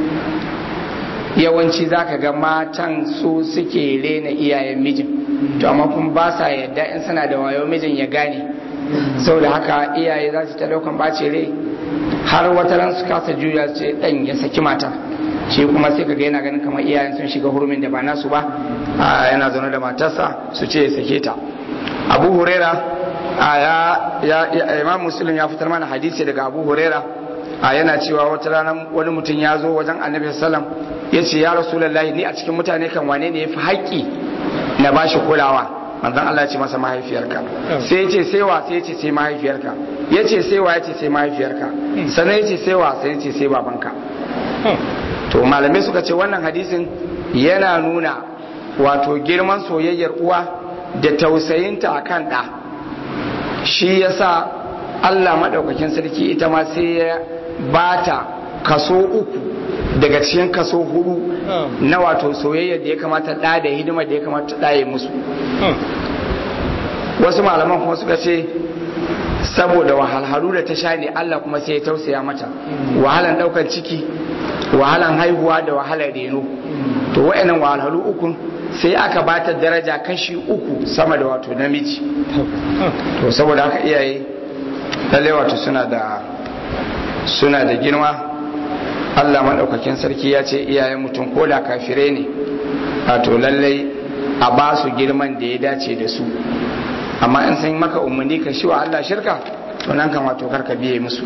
yawanci za ka ga matan su suke rena iyayen mijin to amma kuma ba sa yadda in suna da wayo mijin ya gane saboda haka iyaye za su ta daukan bace rai har wata ran su kasa juya ce dan ya saki mata shi kuma sai ka ga yana ganin kamar iyayen sun shiga hurumin da ba nasu ba yana zaune da matarsa su ce ya sake ta abu huraira ya imam muslim ya fitar mana hadisi daga abu huraira a yana cewa wata rana wani mutum ya zo wajen annabi sallam ya ce ya rasulullahi ni a cikin mutane kan wane ne ya fi haƙƙi na bashi kulawa manzon Allah ya ce masa mahaifiyarka sai ya ce sai wa sai ya ce sai mahaifiyarka ya ce sai wa ya ce sai mahaifiyarka sannan ya ce sai wa sai ya ce sai babanka to malamai suka ce wannan hadisin yana nuna wato girman soyayyar uwa da tausayinta a kan ɗa shi yasa Allah maɗaukakin sarki ita ma sai ya bata kaso uku daga cikin kaso hudu na wato soyayyar da ya kamata ɗa da hidimar da ya kamata ɗa ya musu wasu malaman kuma suka ce saboda wahalhalu da ta sha ne Allah kuma sai ya tausaya mata wahalan ɗaukar ciki wahalan haihuwa da wahalar reno to wa'annan wahalhalu uku sai aka bata daraja kashi uku sama da wato namiji to saboda haka iyaye lalle wato suna da suna da girma Allah maɗaukakin sarki ya ce iyayen mutum ko da kafire ne wato lallai a ba su girman da ya dace da su amma in sun maka umarni ka shi wa Allah shirka to nan kan wato karka biye musu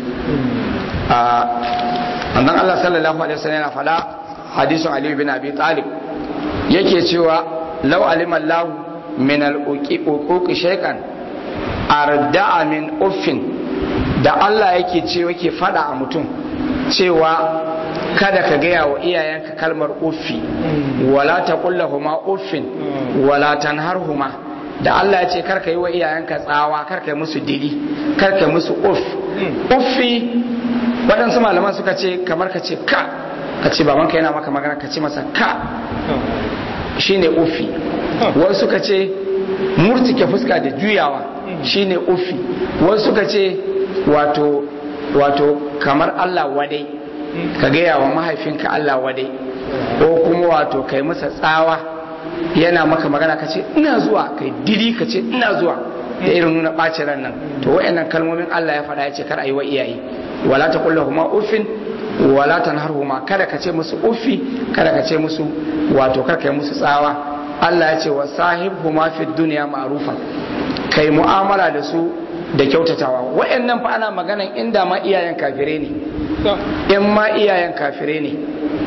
a annan Allah sallallahu alaihi wasallam yana fada hadisin Ali bin Abi Talib yake cewa law alima Allah min al-uquq shay'an arda'a min uffin da Allah yake ce yake fada a mutum cewa kada ka gaya wa iyayenka kalmar uffi wala taqullahuma uffin wala tanharhuma da Allah ya ce karka yi wa iyayenka tsawa karka yi musu dili karka yi musu uff uffi waɗansu malaman suka ce kamar ka ce ka ka ce babanka yana maka magana ka ce masa ka shine uffi wasu suka ce murtike fuska da juyawa shine uffi wasu suka ce wato wato kamar Allah wadai ka gaya wa mahaifinka Allah wadai ko kuma wato kai masa tsawa yana maka magana ka ce ina zuwa kai didi ka ce ina zuwa da irin nuna ɓacin ran nan to wayannan kalmomin Allah ya faɗa ya ce kar a yi wa iyaye wala ta kulla huma uffin wala tanharhuma kada ka ce musu uffi kada ka ce musu wato kar ka yi musu tsawa Allah ya ce wa sahibhuma fi dunya ma'rufan kai mu'amala da su da kyautatawa wayannan fa ana maganan inda ma iyayen kafire ne in ma iyayen kafire ne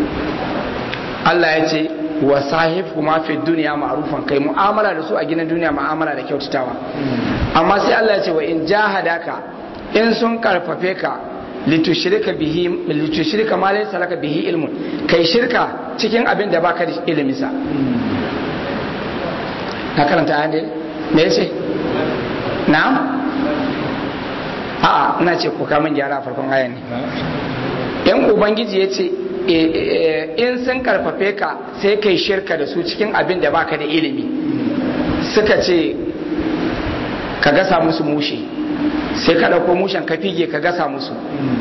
Allah ya ce wa sahib kuma fi duniya ma'rufan kai mu'amala da su a gidan duniya mu'amala da kyautatawa amma sai Allah ya ce wa in jahadaka in sun karfafe ka litushrika bihi litushrika ma laysa laka bihi ilmun kai shirka cikin abin da baka da ilimi sa na karanta ayan ne me yace na'am a'a ina ce ko ka min gyara a farkon ayan ne in ubangiji ya ce in sun karfafe ka sai kai shirka da su cikin abin da baka da ilimi suka ce ka gasa musu mushe sai ka ɗauko mushen ka fige ka gasa musu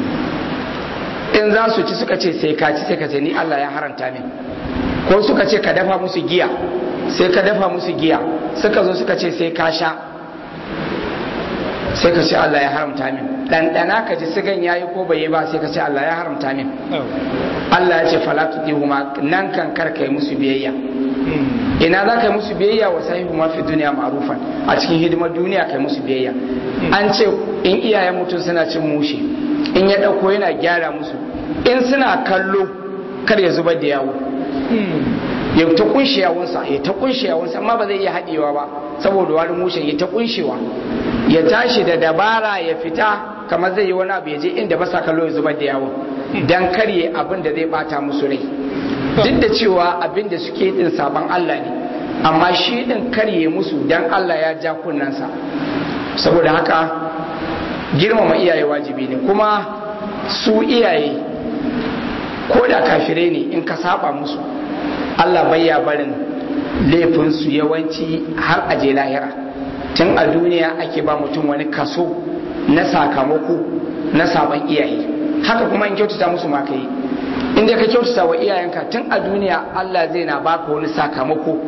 in za su ci suka ce sai ka ci sai ka ce ni Allah ya haranta min ko suka ce ka dafa musu giya sai ka dafa musu giya suka zo suka ce sai ka sha sai ka ce Allah ya haramta min ɗanɗana ka ji sigan yayi ko bai yi ba sai ka ce Allah ya haramta min Allah ya ce fala tudihuma nan kan kar kai musu biyayya ina za ka yi musu biyayya wa sahihu ma fi duniya ma'rufan a cikin hidimar duniya kai musu biyayya an ce in iyayen mutum suna cin mushi in ya ɗauko yana gyara musu in suna kallo kar ya zubar da yawo ya ta kunshe yawunsa ya ta kunshe yawunsa amma ba zai iya haɗewa ba saboda wani mushen ya ta kunshewa ya tashi da dabara ya fita kamar zai yi wani abu ya je inda ba sa kallo ya zubar da yawon dan karye abin da zai bata musu rai duk da cewa abin da suke din sabon Allah ne amma shi din karye musu dan Allah ya ja kunnansa saboda haka girmama iyaye wajibi ne kuma su iyaye ko da kafire ne in ka saba musu Allah bayya barin laifinsu yawanci har aje lahira tun a duniya ake ba mutum wani kaso na sakamako na sabon iyaye haka kuma in kyautata musu ma kai inda ka kyautata wa iyayenka tun a duniya Allah zai na baka wani sakamako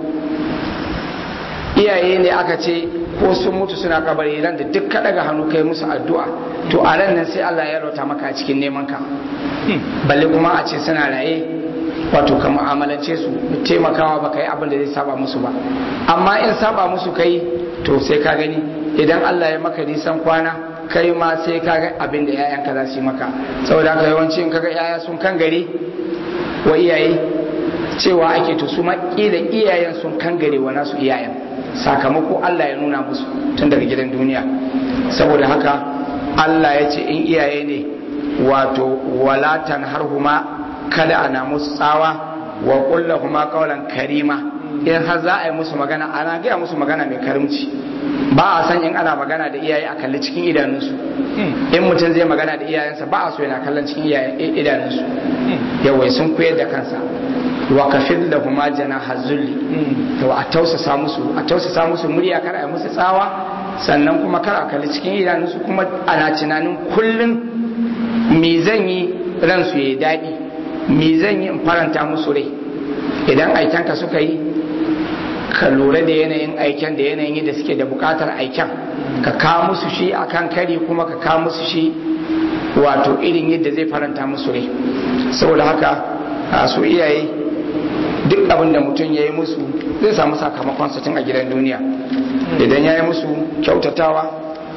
iyaye ne aka ce ko sun mutu suna kabari ran da duk ka daga hannu kai musu addu'a to a ran nan sai Allah ya rauta maka a cikin neman ka balle kuma a ce suna raye wato ka mu'amalance su taimakawa ba ka yi abin da zai saba musu ba amma in saba musu kai to sai ka gani idan Allah ya maka nisan kwana kai ma sai ka ga abin da 'ya'yanka za su yi maka saboda haka yawanci in kaga 'ya'ya sun kan gari wa iyaye cewa ake to su ma kila iyayen sun kangare wa nasu iyayen sakamako Allah ya nuna musu tun daga gidan duniya saboda haka Allah ya ce in iyaye ne wato walatan harhuma kada ana musu tsawa wa kullahuma qawlan karima in har za a yi musu magana ana gaya musu magana mai karimci ba a san in ana magana da iyaye a kalli cikin idanunsu in mutum zai magana da iyayensa ba a so yana kallon cikin idanunsu yawai sun koyar da kansa wa kafin da kuma jana hazulli to a tausasa musu a tausasa musu murya kar a musu tsawa sannan kuma kar a kalli cikin idanunsu kuma ana tunanin kullum me zan yi ransu ya daɗi me zan yi in faranta musu rai idan aikenka suka yi ka lura da yanayin aiken da yanayin yadda suke da bukatar aiken ka kawo musu shi akan kari kuma ka kawo musu shi wato irin yadda zai faranta musu rai saboda haka a su iyaye duk abin da mutum ya yi musu zai samu sakamakon tun a gidan duniya idan ya yi musu kyautatawa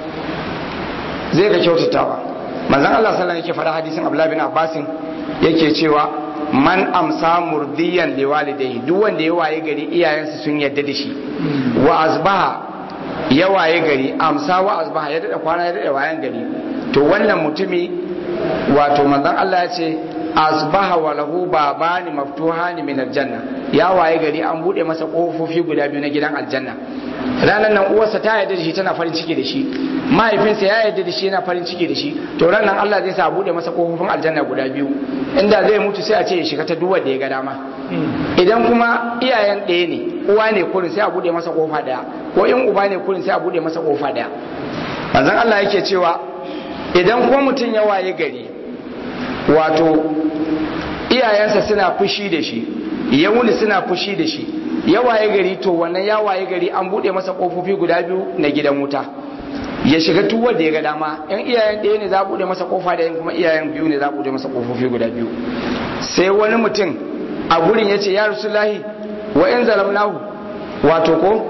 zai ga kyautatawa manzan Allah sallallahu yake faɗa hadisin Abdullah bin Abbasin yake cewa man amsa murdiyan liwalidai duk wanda ya waye gari iyayensa sun yadda da shi wa asbaha ya waye gari amsa wa asbaha ya dada kwana ya dada wayan gari to wannan mutumi wato manzon Allah ya ce asbaha wa lahu babani maftuhani min aljanna ya waye gari an bude masa kofofi guda biyu na gidan aljanna ranar nan uwarsa ta yarda da shi tana farin ciki da shi mahaifinsa ya yarda da shi yana farin ciki da shi to ran nan Allah zai sa bude masa kofofin aljanna guda biyu inda zai mutu sai a ce ya shiga ta duwar da ya ga dama idan kuma iyayen ɗaya ne uwa ne kurin sai a bude masa kofa daya ko in uba ne kurin sai a bude masa kofa daya manzon Allah yake cewa idan ko mutum ya waye gari wato iyayensa suna fushi da shi ya wuni suna fushi da shi ya waye gari to wannan ya waye gari an bude masa kofofi guda biyu na gidan wuta ya shiga tuwar da ya ga dama yan iyayen ɗaya ne za a bude masa kofa da yan kuma iyayen biyu ne za a bude masa kofofi guda biyu sai wani mutum a gurin ya ce ya rasulahi wa yan zalamnahu wato ko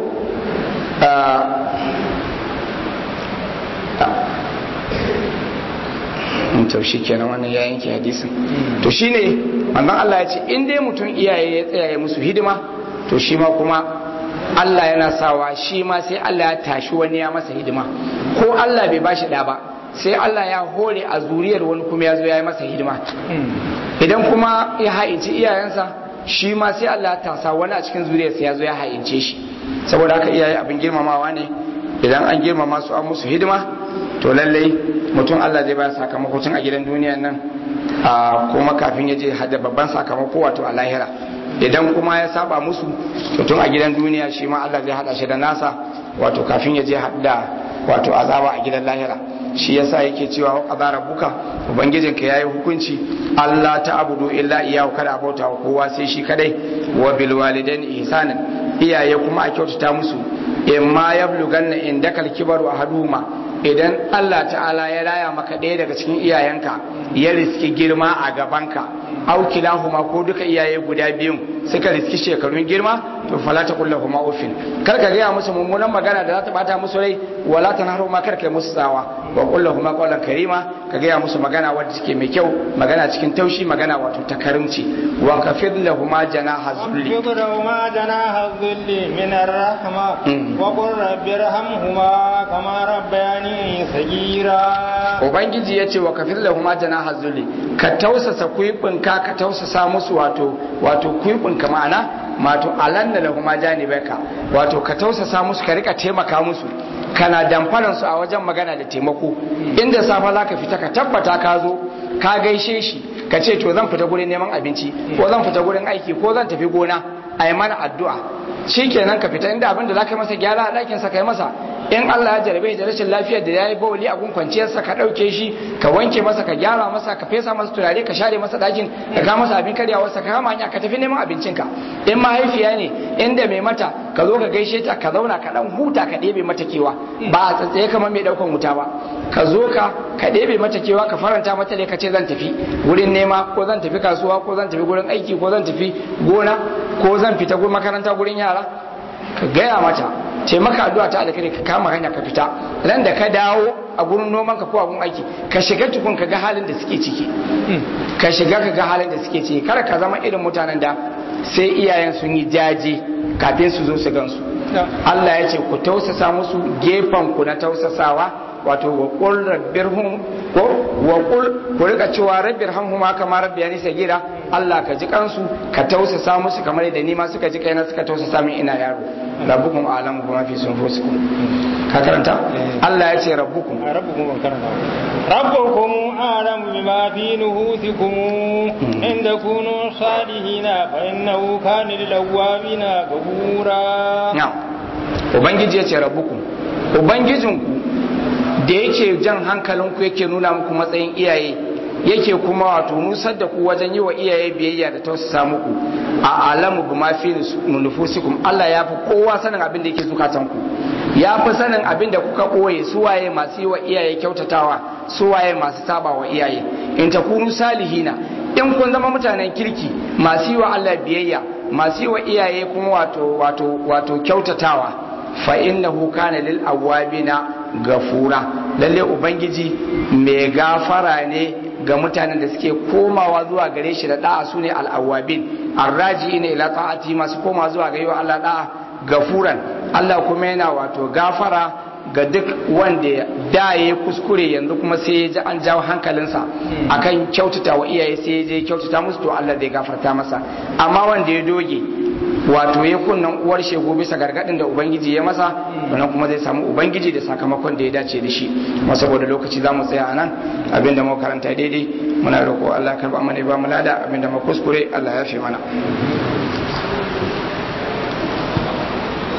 to shi kenan wannan ya yanke hadisin to shine manzon Allah ya ce in dai mutum iyaye ya tsaya musu hidima to shi ma kuma Allah yana sawa shi ma sai Allah ya tashi wani ya masa hidima ko Allah bai bashi da ba sai Allah ya hore a zuriyar wani kuma ya zo ya yi masa hidima idan kuma ya ha'inci iyayensa shi ma sai Allah ya tasa wani a cikin zuriyarsa ya zo ya ha'ince shi saboda haka iyaye abin girmamawa ne idan an girmama su an musu hidima to lallai mutum Allah zai bayar sakamako tun a gidan duniyan nan a kuma kafin ya je hada babban sakamako wato a lahira idan kuma ya saba musu to tun a gidan duniya shi ma Allah zai hada shi da nasa wato kafin ya je hada wato azaba a gidan lahira shi yasa yake cewa wa qadara buka ubangijinka yayi hukunci Allah ta abudu illa iyyahu kada bauta wa kowa sai shi kadai wa bil walidaini ihsanan iyaye kuma a kyautata musu imma yablughanna indakal kibaru ahaduhuma idan Allah ta'ala ya raya maka ɗaya daga cikin iyayenka ya riski girma a gabanka au kilahuma ko duka iyaye guda biyun suka riski shekarun girma to fala ta kullu huma ufin kar ka gaya musu mummunan magana da za ta bata musu rai wala ta nahu ma kar ka musu tsawa wa kullu huma qawlan karima ka gaya musu magana wadda take mai kyau magana cikin taushi magana wato ta karimci wa kafid lahuma janaha zulli واخفض لهما جناح الذل من الرحمة وقل رب ارحمهما كما ربياني صغيرا ubangiji ya ce wa kafir lahuma janaha zulli ka tausasa kuibinka ka tausasa musu wato wato kuibinka ma'ana mato alanna lahuma janibaka wato ka tausasa musu ka rika taimaka musu kana damfaran su a wajen magana da taimako inda safa zaka fita ka tabbata ka zo ka gaishe shi ka ce to zan fita gurin neman abinci ko zan fita gurin aiki ko zan tafi gona a yi mana addu'a shikenan ka fita inda abin da zaka masa gyara a ɗakin sa kai masa in Allah ya jarabe da rashin lafiyar da yayi bawli a gun kwanciyar sa ka dauke shi ka wanke masa ka gyara masa ka fesa masa turare ka share masa dakin ka ga masa abin karyawar sa ka kama hanya ka tafi neman abincin ka in mahaifiya ne inda mai mata ka zo ka gaishe ta ka zauna ka dan huta ka ɗebe mata kewa ba a tsatsaye kamar mai daukan wuta ba ka zo ka ka ɗebe mata kewa ka faranta mata ne ka ce zan tafi wurin nema ko zan tafi kasuwa ko zan tafi gurin aiki ko zan tafi gona ko zan fita gurin makaranta gurin yara ka gaya mata ce maka addu'a ta alkhairi ka kama hanya ka fita ran da ka dawo a gurin noman ka ko a gurin aiki ka shiga tukun ka ga halin da suke ciki ka shiga ka ga halin da suke ciki kar ka zama irin mutanen da sai iyayen sun yi jaje kafin su zo su gansu Allah ya ce ku tausasa musu gefen ku na tausasawa wato wa qul rabbirhum ko wa qul ku rika cewa rabbirhamhuma kama rabbiyani sagira Allah ka ji kansu ka tausasa musu kamar da ni ma suka ji kaina suka tausasa min ina yaro rabbukum a'lamu bima fi sunfusikum ka karanta Allah ya ce rabbukum rabbukum ban karanta rabbukum a'lamu bima fi nuhusikum in takunu salihina fa innahu kana lil awwabina ghafura na'am ubangiji ya ce rabbukum ubangijinku da yake jan hankalinku yake nuna muku matsayin iyaye yake kuma wato nusar da ku wajen yi wa iyaye biyayya da tausasa muku a alamu bi ma fi nufusikum Allah ya fi kowa sanin abin da yake zukatan ku ya fi sanin abin da kuka ɓoye suwaye masu yi wa iyaye kyautatawa suwaye masu saba wa iyaye in takunu salihina in kun zama mutanen kirki masu yi wa Allah biyayya masu yi wa iyaye kuma wato wato wato kyautatawa fa innahu kana lil awabina gafura lalle ubangiji mai gafara ne ga mutanen da suke komawa zuwa gare shi da da'a sune al-awwabin arraji ne ila ta'ati masu koma zuwa ga yiwa Allah da'a gafuran Allah kuma yana wato gafara ga duk wanda da ya kuskure yanzu kuma sai ya ji an jawo hankalinsa akan kyautata wa iyaye sai ya je kyautata musu to Allah zai gafarta masa amma wanda ya doge wato ya kunnan uwar shegu bisa gargadin da ubangiji ya masa wannan kuma zai samu ubangiji da sakamakon da ya dace da shi kuma saboda lokaci za mu tsaya a nan abinda mu karanta daidai muna roƙo Allah karba mana ba mu lada abinda mu kuskure Allah ya fi mana